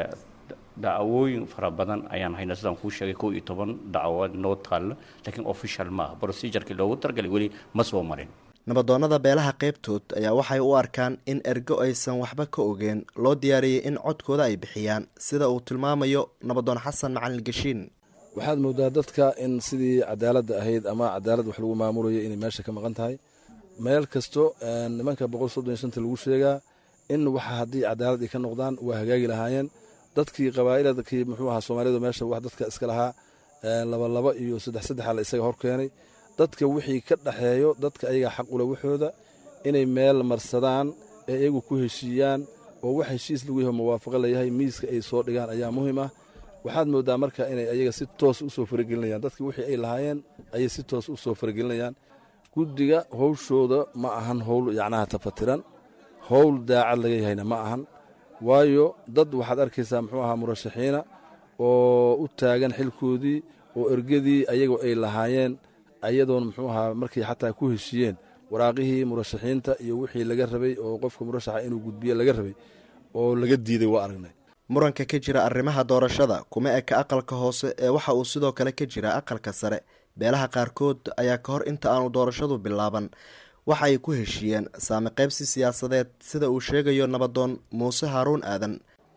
dacwooyin fara badan ayaan haynaa sidaan kuu sheegay kow iyo toban dacwood noo taalla laakiin official ma aha procedurkii loogu talagalay weli ma soo marin nabadoonnada beelaha qaybtood ayaa waxay u arkaan in ergo aysan waxba ka ogeen loo diyaariyey in codkooda ay bixiyaan sida uu tilmaamayo nabadoon xasan macalin gashiin waxaad moodaa dadka in sidii cadaaladda ahayd ama cadaalad wax lagu maamulayo inay meesha ka maqan tahay meel kasto nimanka boqol soddon iyo shanta lagu sheegaa in waxa haddii cadaalad ay ka noqdaan waa hagaagi lahaayeen dadkii qabaa'iladkii muxuu ahaa soomaalidu meesha wax dadka iska lahaa laba laba iyo saddex saddexa la isaga hor keenay dadka wixii ka dhaxeeyo dadka ayagaa xaq ule waxooda inay meel marsadaan ee iyagu ku heshiiyaan oo wax heshiis lagu yaho muwaafaqo layahay miiska ay soo dhigaan ayaa muhiim ah waxaad moodaa marka inay ayaga si toos u soo faragelinayaan dadkii wixii ay lahaayeen ayay si toos u soo faragelinayaan guddiga howshooda ma ahan howl yacnaha tafatiran howl daacad laga yahayna ma ahan waayo dad waxaad arkaysaa muxuu ahaa murashaxiina oo u taagan xilkoodii oo ergadii ayagoo ay lahaayeen ayadoon muxuu ahaa markay xataa ku heshiiyeen waraaqihii murashaxiinta iyo wixii laga rabay oo qofka murashaxa inuu gudbiye laga rabay oo laga diiday waa aragnay muranka ka jira arrimaha doorashada kuma eka aqalka hoose ee waxa uu sidoo kale ka jira aqalka sare beelaha qaarkood ayaa ka hor inta aanu doorashadu bilaaban waxa ay ku heshiiyeen saami qaybsi siyaasadeed sida uu sheegayo nabadoon muuse haaruun aadan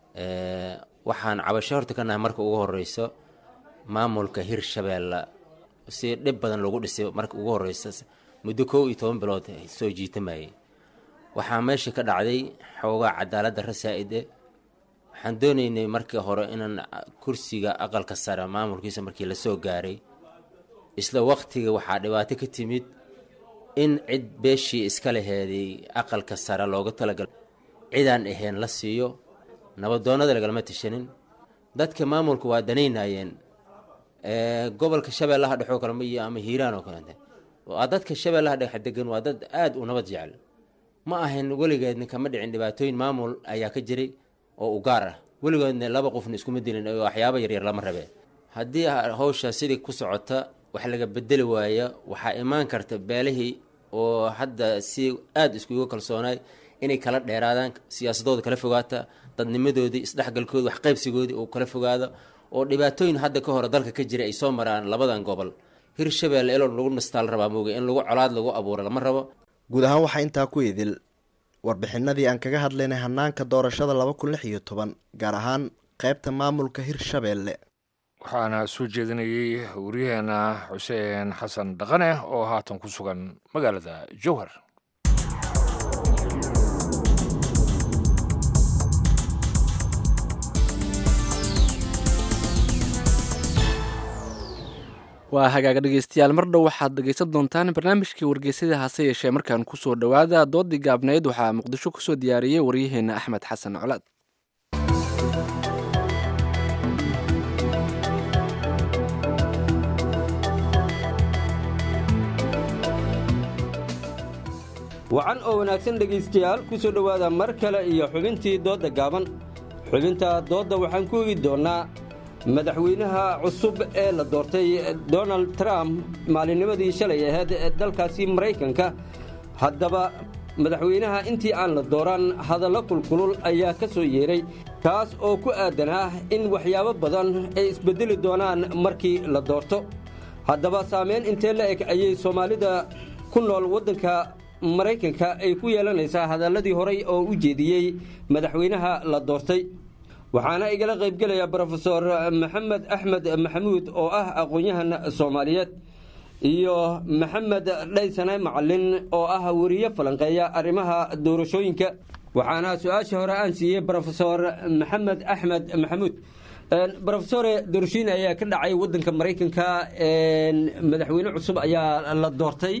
waxaan cabasho horta ka nahay marka ugu horeyso maamulka hirshabeelle si dhib badan loogu dhisay marka ugu horeysa muddo kow iyo toban bilood soo jiitamayay waxaa meesha ka dhacday xoogaa cadaaladda rasaa-ide waxaan doonaynay markii hore inaan kursiga aqalka sare maamulkiisa markii lasoo gaaray isla waqtiga waxaa dhibaato ka timid in cid beeshii iska laheeday aqalka sare looga talagalay cidaan ahayn la siiyo nabadoonnada lagalama tashanin dadka maamulka waa danaynayeen gobolka shabeellaha dhexoo kale ma iyo ama hiiraan oo kalete waa dadka shabeellaha dhexe degan waa dad aada u nabad jecel ma ahayn weligeedna kama dhicin dhibaatooyin maamul ayaa ka jiray oo u gaar ah weligoodna laba qofna iskuma dilin oo waxyaaba yaryar lama rabee haddii hawsha sidii ku socota wax laga bedeli waaya waxaa imaan karta beelihii oo hadda si aada iskuga kalsoonaay inay kala dheeraadaan siyaasadooda kala fogaata dadnimadoodii isdhexgalkoodi waxqaybsigoodii uu kala fogaado oo dhibaatooyin hadda ka hore dalka ka jira ay soo maraan labadan gobol hirshabeelle elo lagu nastaal rabaa mooga in lagu colaad lagu abuuro lama rabo guud ahaan waxaa intaa ku idil warbixinadii aan kaga hadlaynay hanaanka doorashada laba kun lix iyo toban gaar ahaan qaybta maamulka hirshabeelle waxaana soo jeedinayey waryaheena xuseen xasan dhaqane oo haatan ku sugan magaalada jowhar waa hagaaga dhegeystayaal mar dhow waxaad dhegeysan doontaan barnaamijkii wargeysyada hase yeeshee markaan kusoo dhowaada doodii gaabnayd waxaa muqdisho kusoo diyaariyey waryaheena axmed xasan colaad wacan oo wanaagsan dhegaystayaal ku soo dhowaada mar kale iyo xubintii doodda gaaban xubinta doodda waxaan ku eegi doonnaa madaxweynaha cusub ee la doortay donald trump maalinnimadii shalay ahayd ee dalkaasi maraykanka haddaba madaxweynaha intii aan la dooran hadallo kulkulul ayaa ka soo yeedhay kaas oo ku aadan ah in waxyaabo badan ay isbeddeli doonaan markii la doorto haddaba saamayn intee la eg ayay soomaalida ku nool waddanka maraykanka ay ku yeelanaysaa hadalladii horay oo u jeediyey madaxweynaha la doortay waxaana igala qaybgelaya brofesor maxamed axmed maxamuud oo ah aqoon-yahan soomaaliyeed iyo maxamed dhaysane macalin oo ah weriye falanqeeya arrimaha doorashooyinka waxaana su-aasha hore aan siiyey brofesor maxamed axmed maxamuud brofesore doorashooyin ayaa ka dhacay wadanka maraykanka madaxweyne cusub ayaa la doortay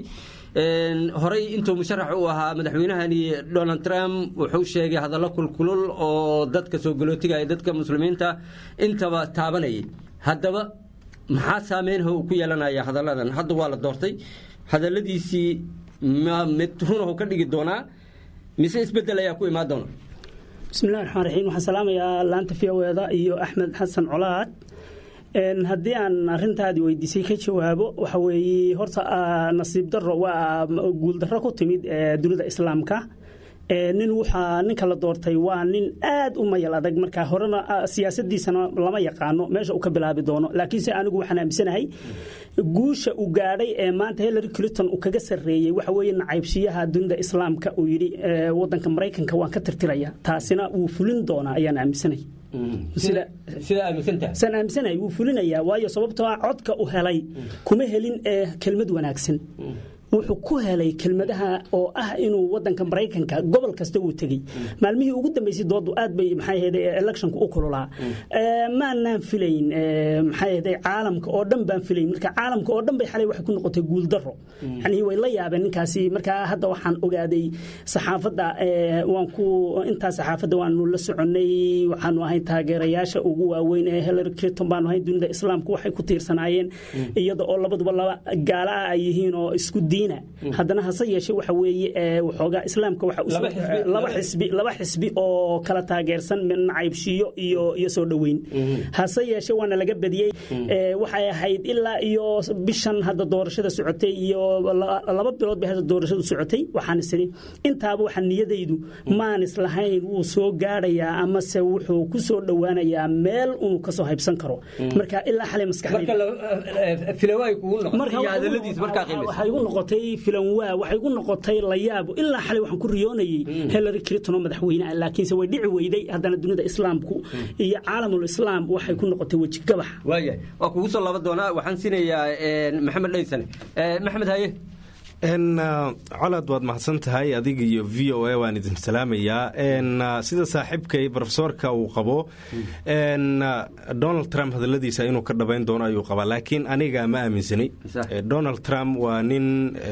horey intuu musharax u ahaa madaxweynahani donald trump wuxuu sheegay hadallo kulkulul oo dadka soo galootigaya dadka muslimiinta intaba taabanayay haddaba maxaa saameynha uu ku yeelanaya hadalladan hadda waa la doortay hadalladiisii ma mid runahu ka dhigi doonaa mise isbedel ayaa ku imaan doona bismillahi raxmaan raxiim waxaan salaamayaa laanta fiyaweeda iyo axmed xasan colaad haddii aan arintaadi weydiisay ka jawaabo waxa weeye horta nasiib daro waa guuldarro ku timid dunida islaamka nin waxaa ninka la doortay waa nin aad u mayal adag marka horena siyaasadiisana lama yaqaano meesha uu ka bilaabi doono laakiinse anigu waxaan aaminsanahay guusha uu gaadhay ee maanta hillary clinton uu kaga sarreeyey waxa weeye nacaybshiyaha dunida islaamka uu yidhi wadanka maraykanka waan ka tirtiraya taasina wuu fulin doonaa ayaan aaminsanahay saan aaminsanahay wuu fulinayaa waayo sababtoo ah codka u helay kuma helin ee kelmad wanaagsan wuxuu ku helay kelmadaha oo ah inuu wadanka maraykanka gobol kasta uu tegey maalmihii ugu dambeysay doodu aad bay maxay ahayd electionka u kululaa maanaan filayn maxay ahayd caalamka oo dhan baan filayn marka caalamka oo dhan bay xalay waxay ku noqotay guuldaro yani way la yaabeen ninkaasi marka hadda waxaan ogaaday saxaafadda waan ku intaa saxaafadda waanu la soconay waxaanu ahay taageerayaasha ugu waaweyn ee hillary clinton baanu ahay dunida islaamka waxay ku tiirsanaayeen iyada oo labaduba laba gaala ah ay yihiin oo isku diin haddana hase yeeshe waxa weeye waxoogaa islaamka laba xisbi laba xisbi oo kala taageersan nacaybshiyo iyo iyo soo dhoweyn hase yeeshe waana laga badiyey waxay ahayd ilaa iyo bishan hadda doorashada socotay iyo laba bilood bay hadda doorashadu socotay waxaan isiri intaaba waxa niyadaydu maan islahayn wuu soo gaadhayaa amase wuxuu ku soo dhowaanayaa meel uu kasoo haybsan karo marka ilaa xalay maskaxdayda igu noqotay filan waa waxay igu noqotay la yaabo ilaa xalay waxaan ku riyoonayay hillary clinton oo madaxweyne ah laakiinse way dhici weyday haddana dunida islaamku iyo caalamul islaam waxay ku noqotay weji gabax waayahay waa kugu soo laba doonaa waxaan siinayaa maxamed dhaysane maxamed haye colaad waad mahadsan tahay adiga iyo v o a waan idin salaamayaa sida saaxiibkay brofesorka uu qabo donald trump hadaladiisa inuu ka dhabayn doono ayuu qabaa laakiin aniga ma aaminsanay donald trump waa nin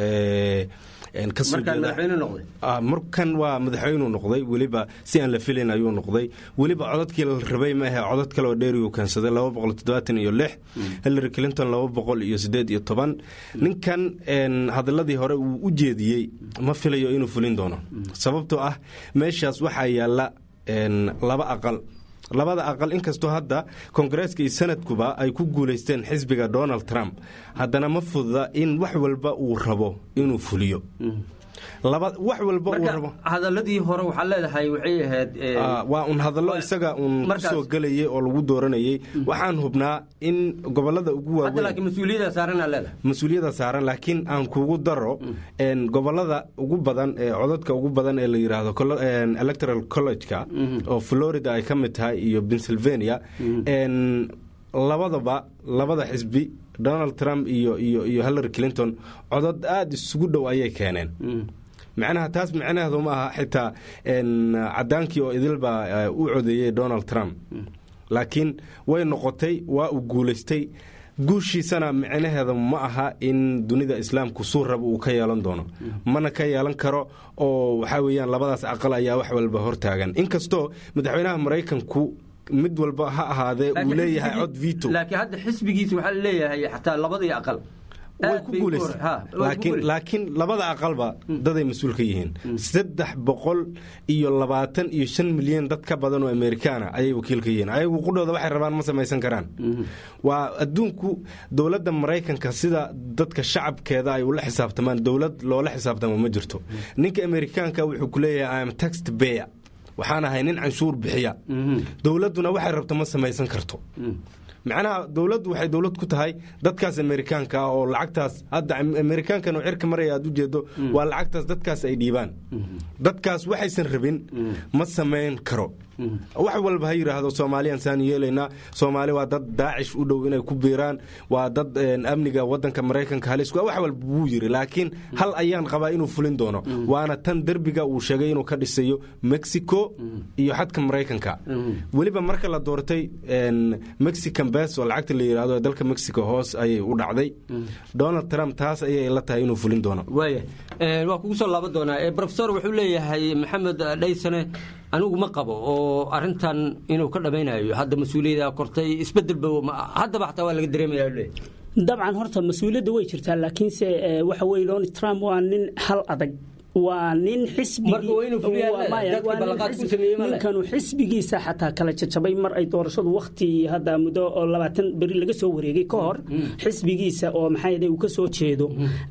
markan waa madaxweynuu noqday weliba si aan la filayn ayuu noqday weliba codadkii la rabay maahe codad kaleoo dheeriyuu keensaday laba boqol toddobaatan iyo lix hillary clinton laba boqol iyo sideed iyo toban ninkan hadaladii hore uu u jeediyey ma filayo inuu fulin doono sababtoo ah meeshaas waxaa yaalla laba aqal labada aqal inkastoo hadda kongareeska iyo sanadkuba ay ku guulaysteen xisbiga donald trump haddana ma fududa in wax walba uu rabo inuu fuliyo wax walba uu rabo hadaladii hore waxaa leedahay waxay ahayd waa un hadallo isaga uun kusoo gelayay oo lagu dooranayay waxaan hubnaa in gobolada ugu waaweyn mas-uuliyada saaran laakiin aan kugu daro gobolada ugu badan ee codadka ugu badan ee la yiraahdo electoral college-ka oo florida ay ka mid tahay iyo pennsylvania labadaba labada xisbi donald trump iyo iyo iyo hillary clinton codod aada isugu dhow ayay keeneen macnaha taas micnaheedu ma aha xitaa cadaankii oo idilbaa u codeeyey donald trump laakiin way noqotay waa uu guulaystay guushiisana micnaheeda ma aha in dunida islaamku suu raba uu ka yeelan doono mana ka yeelan karo oo waxaa weeyaan labadaas aqal ayaa wax walba hortaagan inkastoo madaxweynaha maraykanku mid walba ha ahaadee uu leeyahay cod vito laakiin hadda xisbigiisa waxaa leeyahay xataa labadii aqal way ku guulaysa laakiin labada aqalba daday mas-uul ka yihiin saddex boqol iyo labaatan iyo shan milyan dad ka badan oo amerikaana ayay wakiil ka yihiin ayagu qudhooda waxay rabaan ma samaysan karaan waa adduunku dowladda maraykanka sida dadka shacabkeeda ay ula xisaabtamaan dowlad loola xisaabtamo ma jirto ninka amerikaanka wuxuu ku leeyahay im text beya waxaan ahay nin canshuur bixiya dowladduna waxay rabto ma samaysan karto macnaha dowladdu waxay dowlad ku tahay dadkaas amerikaanka ah oo lacagtaas hadda amerikaankan oo cirka maraya aad ujeedo waa lacagtaas dadkaas ay dhiibaan dadkaas waxaysan rabin ma samayn karo wax walba ha yidhaahdo soomaaliyaan saan yeelaynaa soomaali waa dad daacish u dhow inay ku biiraan waa dad amniga wadanka maraykanka halis wax walba wuu yiri laakiin hal ayaan qabaa inuu fulin doono waana tan derbiga uu sheegay inuu ka dhisayo mexico iyo xadka maraykanka weliba marka la doortay mexican bes oo lacagta la yidhahdo ee dalka mexico hoos ayay u dhacday donald trump taas ayay la tahay inuu fulin doono waaya waa kugu soo laaban doonaa profesor wuxuu leeyahay maxamed dhaysane anigu ma qabo oo arintan inuu ka dhamaynayo hadda mas-uuliyada kortay isbedelba haddaba xataa waa laga dareemaya dabcan horta mas-uuliyadda way jirtaa laakiinse waxa weye donald trump waa nin hal adag waa nin xisbininkanu xisbigiisa xataa kala jajabay mar ay doorashadu wakti hadda muddo oo labaatan beri laga soo wareegay ka hor xisbigiisa oo maxaa uu ka soo jeedo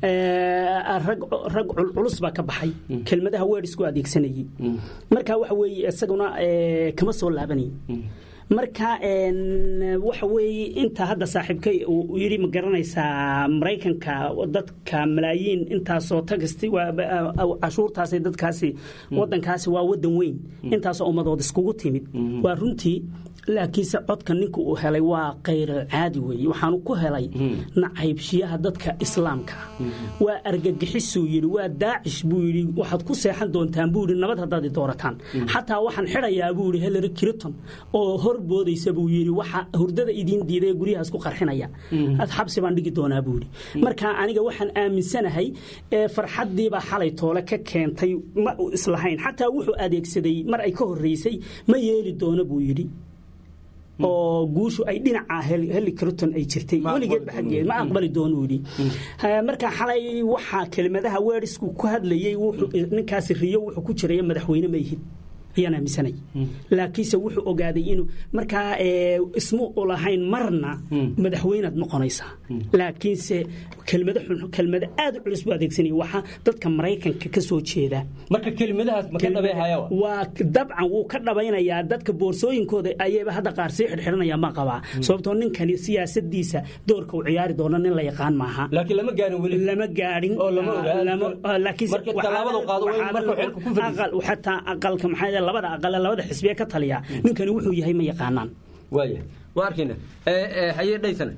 rag culculus baa ka baxay kelmadaha weedhisku adeegsanayay marka waxa weeye isaguna kama soo laabanay marka waxa weeye inta hadda saaxiibkay uu yidhi ma garanaysaa maraykanka dadka malaayiin intaasoo tagasti cashuurtaasi dadkaasi wadankaasi waa wadan weyn intaasoo ummadood iskugu timid waa runtii laakiinse codka ninka uu helay waa kayr caadi weeye waxaanu ku helay nacaybshiyaha dadka islaamka waa argagixisuu yidhi waa daacish buu yidhi waxaad ku seexan doontaan buu yidhi nabad haddaad i doorataan xataa waxaan xidhayaa buu yidhi hillary clinton oo hor boodaysa buu yidhi waxa hurdada idiin diiday guryahaas ku qarxinaya ad xabsi baan dhigi doonaa buu yidhi marka aniga waxaan aaminsanahay farxaddiibaa xalay toole ka keentay ma u islahayn xataa wuxuu adeegsaday mar ay ka horreysay ma yeeli doono buu yidhi oo guushu ay dhinaca heli clinton ay jirtay weligeedba xaggeed ma aqbali doono yidhi marka xalay waxaa kelmadaha weerisku ku hadlayey ninkaasi riyo wuxuu ku jiraya madaxweyne ma yihid ayaan aaminsanay laakiinse wuxuu ogaaday inuu markaa ismu ulahayn marna madaxweynaad noqonaysaa laakiinse kelmado xun kelmado aad u culus buu adeegsanaya waxaa dadka maraykanka ka soo jeeda marka kelimadahaas ma ka dhabeehaya waa dabcan wuu ka dhabaynayaa dadka boorsooyinkooda ayayba hadda qaar sii xidhxidhanaya ma qabaa sababtoo ninkani siyaasadiisa doorka uu ciyaari doono nin la yaqaan maaha laakiin lama gaarin weli lama gaadhin oo lama ogaa laakiin marka tallaabada qaado marka xilka ku fadhiyo xataa aqalka maxaa labada aqale labada xisbiye ka taliya ninkani wuxuu yahay ma yaqaanaan waaya waa arkayna haye dhaysana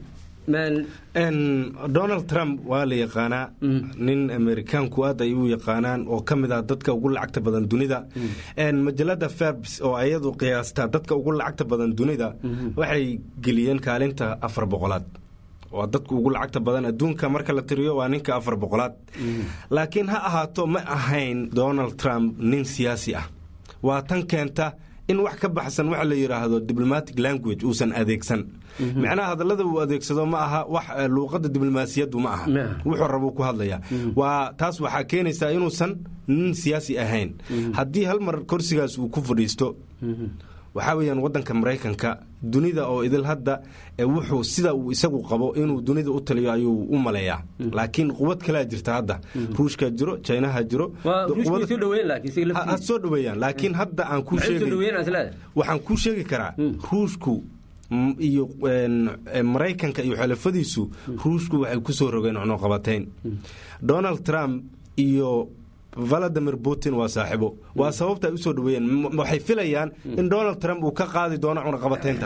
donald trump waa la yaqaanaa nin amerikaanku aad ay u yaqaanaan oo ka mid ah dadka ugu lacagta badan dunida majalada ferbs oo ayadu qiyaastaa dadka ugu lacagta badan dunida waxay geliyeen kaalinta afar boqolaad waa dadku ugu lacagta badan adduunka marka la tiriyo waa ninka afar boqolaad laakiin ha ahaato ma ahayn donald trump nin siyaasi ah waa tan keenta in wax ka baxsan waxa la yidhaahdo diplomatic language uusan adeegsan macnaha hadallada uu adeegsado ma aha wax luuqadda diblomaasiyaddu ma aha wuxuu rabuu ku hadlayaa waa taas waxaa keenaysaa inuusan nin siyaasi ahayn haddii hal mar korsigaas uu ku fadhiisto waxaa weeyaan waddanka maraykanka dunida oo idil hadda wuxuu sida uu isagu qabo inuu dunida u taliyo ayuu u maleeyaa laakiin quwad kalea jirta hadda ruushka jiro jinaha jiro ha soo dhaweeyaan laakiin hadda aan kuu waxaan kuu sheegi karaa ruushku iyo maraykanka iyo xulafadiisu ruushku waxay ku soo rogeen cunuqabatayn donald trump iyo valadimir putin waa saaxiibo waa sababta ay u soo dhaweeyeen waxay filayaan in donald trump uu ka qaadi doono cunaqabatayntaas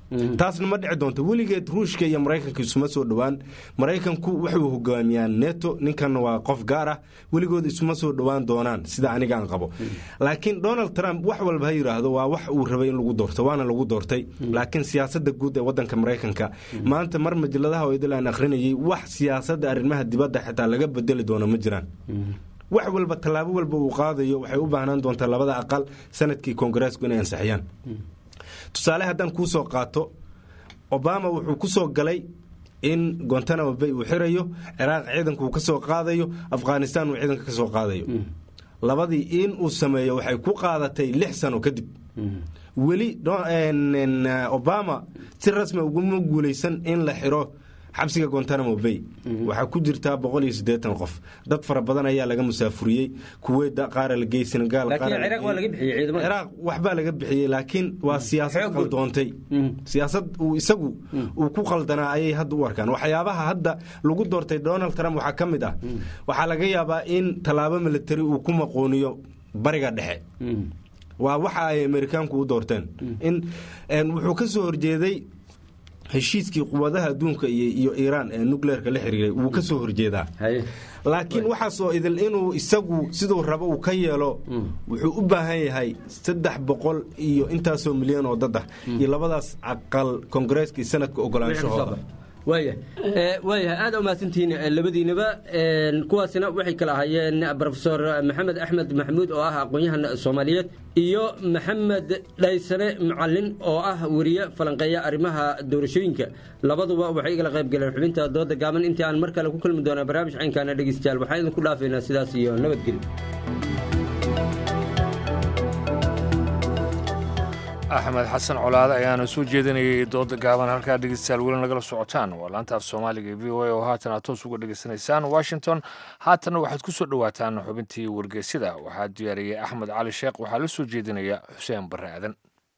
taasna ma dhici doonto weligeed ruushka iyo maraykanka isuma soo dhowaan maraykanku wuxuu hogaamiyaa neto ninkan waa qof gaar ah weligood isuma soo dhowaan doonaan sida anigaan qabo laakiin donald trump wax walba ha yidhaahdo waa wax uu rabay in lagu doorto waana lagu doortay laakiin siyaasada guud ee wadanka maraykanka maanta mar majaladaha oo idil aan akhrinayay wax siyaasada arrimaha dibadda xitaa laga bedeli doono ma jiraan wax walba tallaabo walba uu qaadayo waxay u baahnaan doontaa labada aqal sanadkii koongareesku inay ansixiyaan tusaale haddaan kuu soo qaato obama wuxuu ku soo galay in gontanamo bay uu xirayo ciraaq ciidanka uu ka soo qaadayo afghanistan uu ciidanka ka soo qaadayo labadii in uu sameeyo waxay ku qaadatay lix sano kadib weli obama si rasmi uguma guulaysan in la xiro xabsiga gontanamo bay waxaa ku jirtaa boqol iyo siddeetan qof dad fara badan ayaa laga musaafuriyey kuweyda qaara la geeyey senegaal ciraaq waxbaa laga bixiyey laakiin waa siyaasad qaldoontay siyaasad uu isagu uu ku qaldanaa ayay hadda u arkaan waxyaabaha hadda lagu doortay donald trump waxaa ka mid ah waxaa laga yaabaa in tallaabo militari uu ku maqooniyo bariga dhexe waa waxa ay amerikaanku u doorteen in wuxuu ka soo horjeeday heshiiskii quwadaha adduunka iyo iiraan ee nucleerka la xiriiray wuu ka soo horjeedaa laakiin waxaasoo idil inuu isagu siduu rabo uu ka yeelo wuxuu u baahan yahay saddex boqol iyo intaasoo milyan oo dad ah iyo labadaas aqal koongareeska iyo sanadka ogolaanshahooda waaya waayahay aada umahadsantihiin labadiinaba kuwaasina waxay kala ahaayeen rofesor maxamed axmed maxamuud oo ah aqoon-yahan soomaaliyeed iyo maxamed dhaysane macalin oo ah weriye falanqeeya arrimaha doorashooyinka labaduba waxay igala qayb galeen xubinta dooda gaaban intii aan mar kale ku kulmi doonaa barnaamij caynkaana dhegeystayaal waxaan idinku dhaafaynaa sidaas iyo nabadgelyo axmed xasan colaade ayaana soo jeedinayay dooda gaaban halkaa dhegeystayaal weli nagala socotaan waa laantaaf soomaaliga v o a oo haatan aad toos uga dhegeysanaysaan washington haatanna waxaad ku soo dhowaataan xubintii wargeysyada waxaa diyaariyey axmed cali sheekh waxaa la soo jeedinaya xuseen barre aadan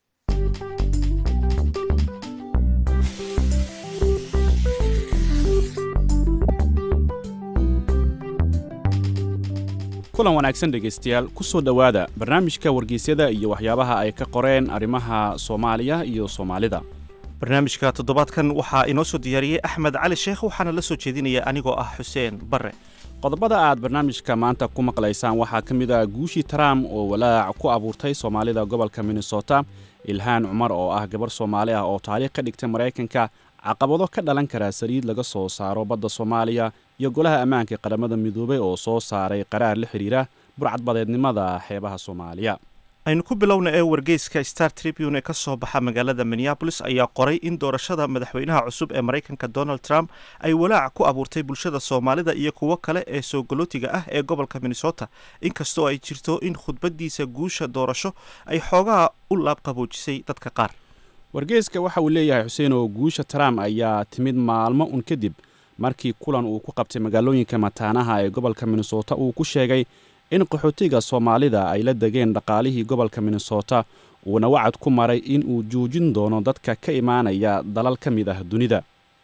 kulan wanaagsan dhegaystayaal ku soo dhowaada barnaamijka wargeysyada iyo waxyaabaha ay ka qoreen arrimaha soomaaliya iyo soomaalida barnaamijka toddobaadkan waxaa inoo soo diyaariyey axmed cali sheekh waxaana la soo jeedinaya anigoo ah xuseen barre qodobada aad barnaamijka maanta ku maqlaysaan waxaa ka mid ah guushii trump oo walaac ku abuurtay soomaalida gobolka minnesota ilhaan cumar oo ah gabar soomaali ah oo taariikh ka dhigtay maraykanka caqabado ka dhalan kara saliid laga soo saaro badda soomaaliya iyo golaha ammaanka qaramada midoobay oo soo saaray qaraar la xidhiira burcadbadeednimada xeebaha soomaaliya aynu ku bilowna ee wargeyska star tribune ee ka soo baxa magaalada minneabolis ayaa qoray in doorashada madaxweynaha cusub ee maraykanka donald trump ay walaac ku abuurtay bulshada soomaalida iyo kuwo kale ee soo galootiga ah ee gobolka minnesota inkastoo ay jirto in khudbadiisa guusha doorasho ay xoogaha u laabqaboojisay dadka qaar wargeyska waxa uu leeyahay xuseen oo guusha trump ayaa timid maalmo un kadib markii kulan uu ku qabtay magaalooyinka mataanaha ee gobolka minnesota uu ku sheegay in qaxootiga soomaalida ay la degeen dhaqaalihii gobolka minnesota uuna wacad ku maray in uu joojin doono dadka ka imaanaya dalal ka mid ah dunida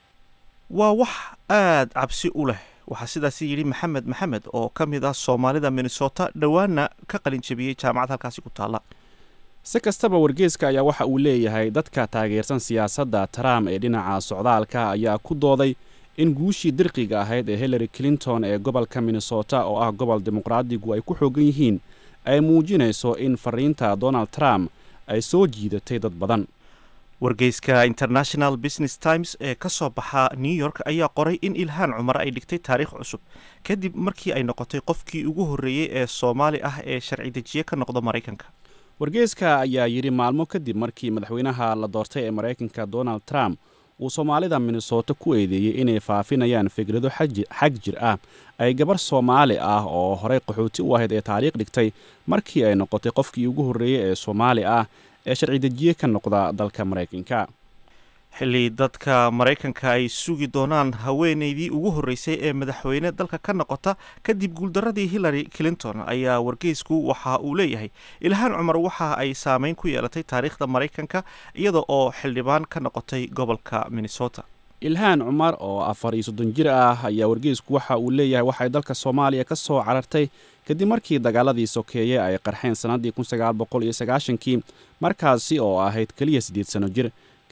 waa wax aad cabsi u leh waxaa sidaasi yidhi maxamed maxamed oo ka mid ah soomaalida minnesota dhowaana ka qalinjabiyey jaamacad halkaasi ku taalla si kastaba wargeeska ayaa waxa uu leeyahay dadka taageersan siyaasadda trump ee dhinaca socdaalka ayaa ku dooday in guushii dirqiga ahayd ee hillary clinton ee gobolka minnesota oo ah gobol dimuqraadigu ay ku xoogan yihiin ay muujinayso in fariinta donald trump ay soo jiidatay dad badan wargeyska international business times ee ka soo baxa new york ayaa qoray in ilhaan cumar ay dhigtay taariikh cusub kadib markii ay noqotay qofkii ugu horreeyey ee soomaali ah ee sharci dejiye ka noqda maraykanka wargeeska ayaa yidhi maalmo kadib markii madaxweynaha la doortay ee maraykanka donald trump uu soomaalida minnesota ku eedeeyey inay faafinayaan fikrado xag jir ah ay gabar soomaali ah oo horey qaxooti u ahayd ee taariikh dhigtay markii ay noqotay qofkii ugu horreeyey ee soomaali ah ee sharci dejiye ka noqda dalka maraykanka xilli dadka maraykanka ay sugi doonaan haweeneydii ugu horreysay ee madaxweyne dalka ka noqota kadib guuldaradii hillary clinton ayaa wargeysku waxa uu leeyahay ilhaan cumar waxa ay saameyn ku yeelatay taariikhda maraykanka iyada oo xildhibaan ka noqotay gobolka minnesota ilhaan cumar oo afar iyo soddon jir ah ayaa wargeysku waxa uu leeyahay waxay dalka soomaaliya ka soo carartay kadib markii dagaaladii sokeeye ay qarxeen sannaddii kun sagaal boqol iyo sagaashankii markaasi oo ahayd keliya siddeed sano jir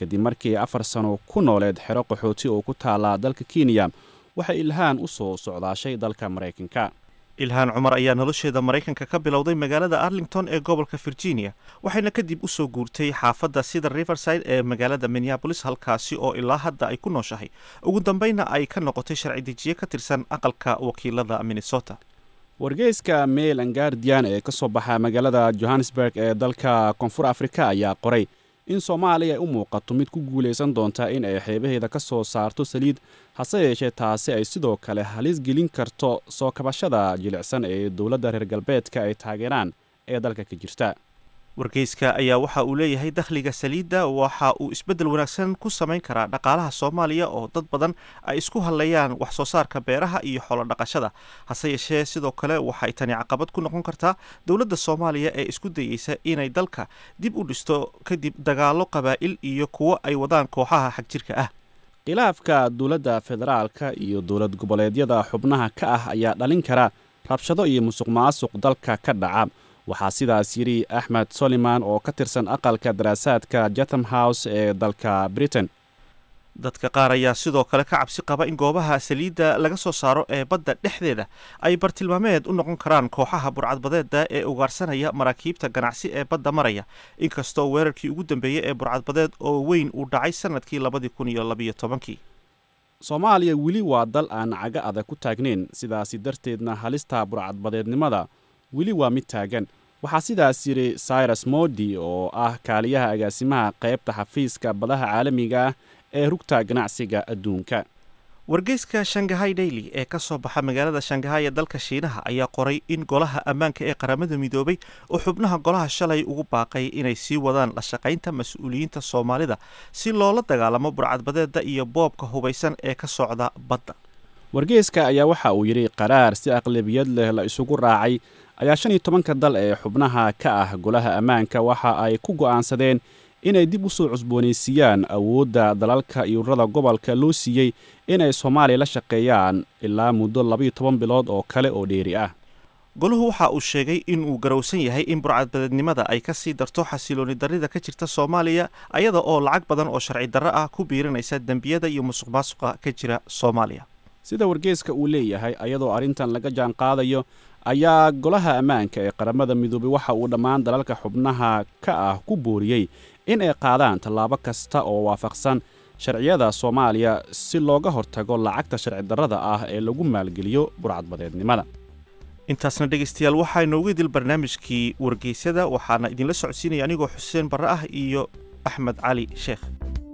kadib markii afar sano ku nooleed xero qaxooti oo ku taala dalka kenya waxay ilhaan u soo socdaashay dalka maraykanka ilhaan cumar ayaa nolosheeda maraykanka ka bilowday magaalada arlington ee gobolka virginia waxayna kadib u soo guurtay xaafadda sida riverside ee magaalada minneabolis halkaasi oo ilaa hadda ay ku nooshahay ugu dambayna ay ka noqotay sharci dejiye ka tirsan aqalka wakiilada minnesota wargeyska mail an guardian ee ka soo baxa magaalada johannesburg ee dalka koonfur afrika ayaa qoray in soomaaliya ay u muuqato mid ku guulaysan doonta in ay xeebaheeda ka soo saarto saliid hase yeeshee taasi ay sidoo kale halis gelin karto soo kabashada jilicsan ee dowladda reer galbeedka ay taageeraan ee dalka ka jirta wargeyska ayaa waxa uu leeyahay dakhliga saliidda waxa uu isbeddel wanaagsan ku samayn karaa dhaqaalaha soomaaliya oo dad badan ay isku hadlayaan wax soo saarka beeraha iyo xoolo dhaqashada hase yeeshee sidoo kale waxay tani caqabad ku noqon kartaa dowladda soomaaliya ee isku dayeysa inay dalka dib u dhisto kadib dagaallo qabaa'il iyo kuwo ay wadaan kooxaha xagjirka ah khilaafka dowladda federaalka iyo dowlad goboleedyada xubnaha ka ah ayaa dhalin kara rabshado iyo musuq maasuq dalka ka dhaca waxaa sidaas yidhi axmed soliman oo ka tirsan aqalka daraasaadka jatham house ee dalka britain dadka qaar ayaa sidoo kale ka cabsi qaba in goobaha saliidda laga soo saaro ee badda dhexdeeda ay bartilmaameed u noqon karaan kooxaha burcadbadeeda ee ugaarsanaya maraakiibta ganacsi ee badda maraya inkastoo weerarkii ugu dambeeyey ee burcadbadeed oo weyn uu dhacay sanadkii labadii kun iyo labayo tobankii soomaaliya weli waa dal aan caga adag ku taagnayn sidaasi darteedna halista burcadbadeednimada weli waa mid taagan waxaa sidaas yidhi cyrus modi oo ah kaaliyaha agaasimaha qaybta xafiiska badaha caalamiga ah ee rugta ganacsiga adduunka wargeyska shangahay daily ee ka soo baxa magaalada shangahay ee dalka shiinaha ayaa qoray in golaha ammaanka ee qaramada midoobay oo xubnaha golaha shalay ugu baaqay inay sii wadaan la shaqaynta mas-uuliyiinta soomaalida si loola dagaalamo burcadbadeeda iyo boobka hubaysan ee ka socda badda wargeyska ayaa waxa uu yidhi qaraar si aqlabiyad leh la isugu raacay ayaa shan iyo tobanka dal ee xubnaha ka ah golaha ammaanka waxa ay ku go'aansadeen inay dib u soo cusboonaysiiyaan awoodda dalalka iyo ururada gobolka loo siiyey inay soomaaliya la shaqeeyaan ilaa muddo labaiyo toban bilood oo kale oo dheeri ah goluhu waxa uu sheegay in uu garowsan yahay in burcadbadeednimada ay ka sii darto xasilooni darrida ka jirta soomaaliya ayada oo lacag badan oo sharci darro ah ku biirinaysa dembiyada iyo musuq maasuqa ka jira soomaaliya sida wargeeska uu leeyahay ayadoo arrintan laga jaan qaadayo ayaa golaha ammaanka ee qaramada midoobay waxa uu dhammaan dalalka xubnaha ka ah ku booriyey in ay qaadaan tallaabo kasta oo waafaqsan sharciyada soomaaliya si looga hortago lacagta sharci darrada ah ee lagu maalgeliyo burcadbadeednimada intaasna dhegaystayaal waxaa inoogu idil barnaamijkii wargeysyada waxaana idinla socodsiinaya anigoo xuseen barre ah iyo axmed cali sheekh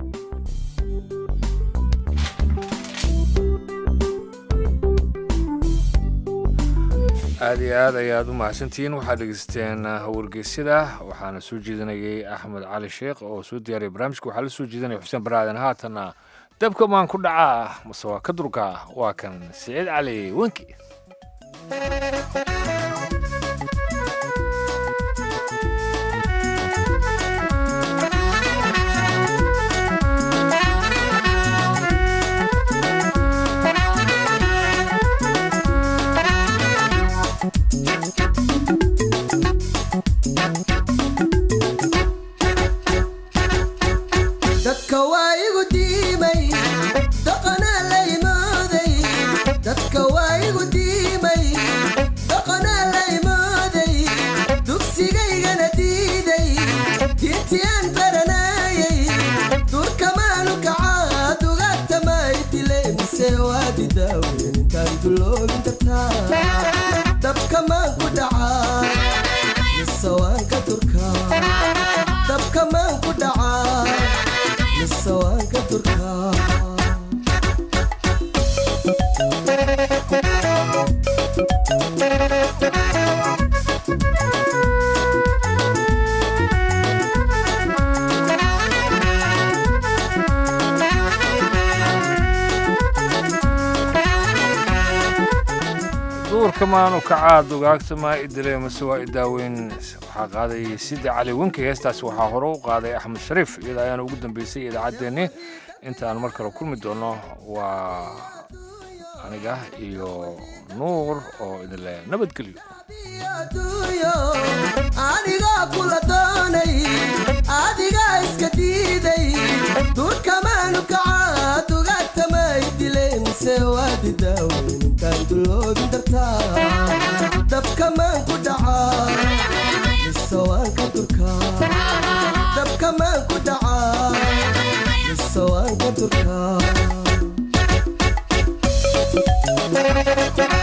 aada iyo aad ayaad u mahadsantihiin waxaad dhegeysteen wargeysyada waxaana soo jeedinayay axmed cali sheekh oo soo diyaariyay barnaamijka waxaa la soo jeedinaya xuseen baraaden haatanna dabka maan ku dhacaa mase waa ka durka waa kan siciid cali wenki dadka waa igu diimay dhaqanaa la imooday dadka waa igu diimay dhaqanaa la imooday dugsigaygana diiday diintiyaan baranayay durkamaanu kacaa dugaagtamay dile mise waa didaawen intaan duloobin kartaa dabkamaan ku dhacaa mise waan ka durkaa dabkamaan ku dhacaa mise waan ka durkaa duurka maanu kacaa dugaagtama idile mase waa idaaweyn waxaa qaaday sida cali wenki heestaas waxaa hore u qaaday axmed shariif iyada ayaana ugu dambeysay idaacaddeenni intaan mar kale kulmi doono waa aniga iyo nuur oo idinle nabadgelyo adduunyo anigaa kula doonay adigaa iska diiday duurkamaanu kacaa dugaagtamay dilay mise waadi daaweyn intaan duloobin dartaa dabkamaan ku dhacaa mise waan ka durkaa dabkamaan ku dhacaa mise waan ka durkaa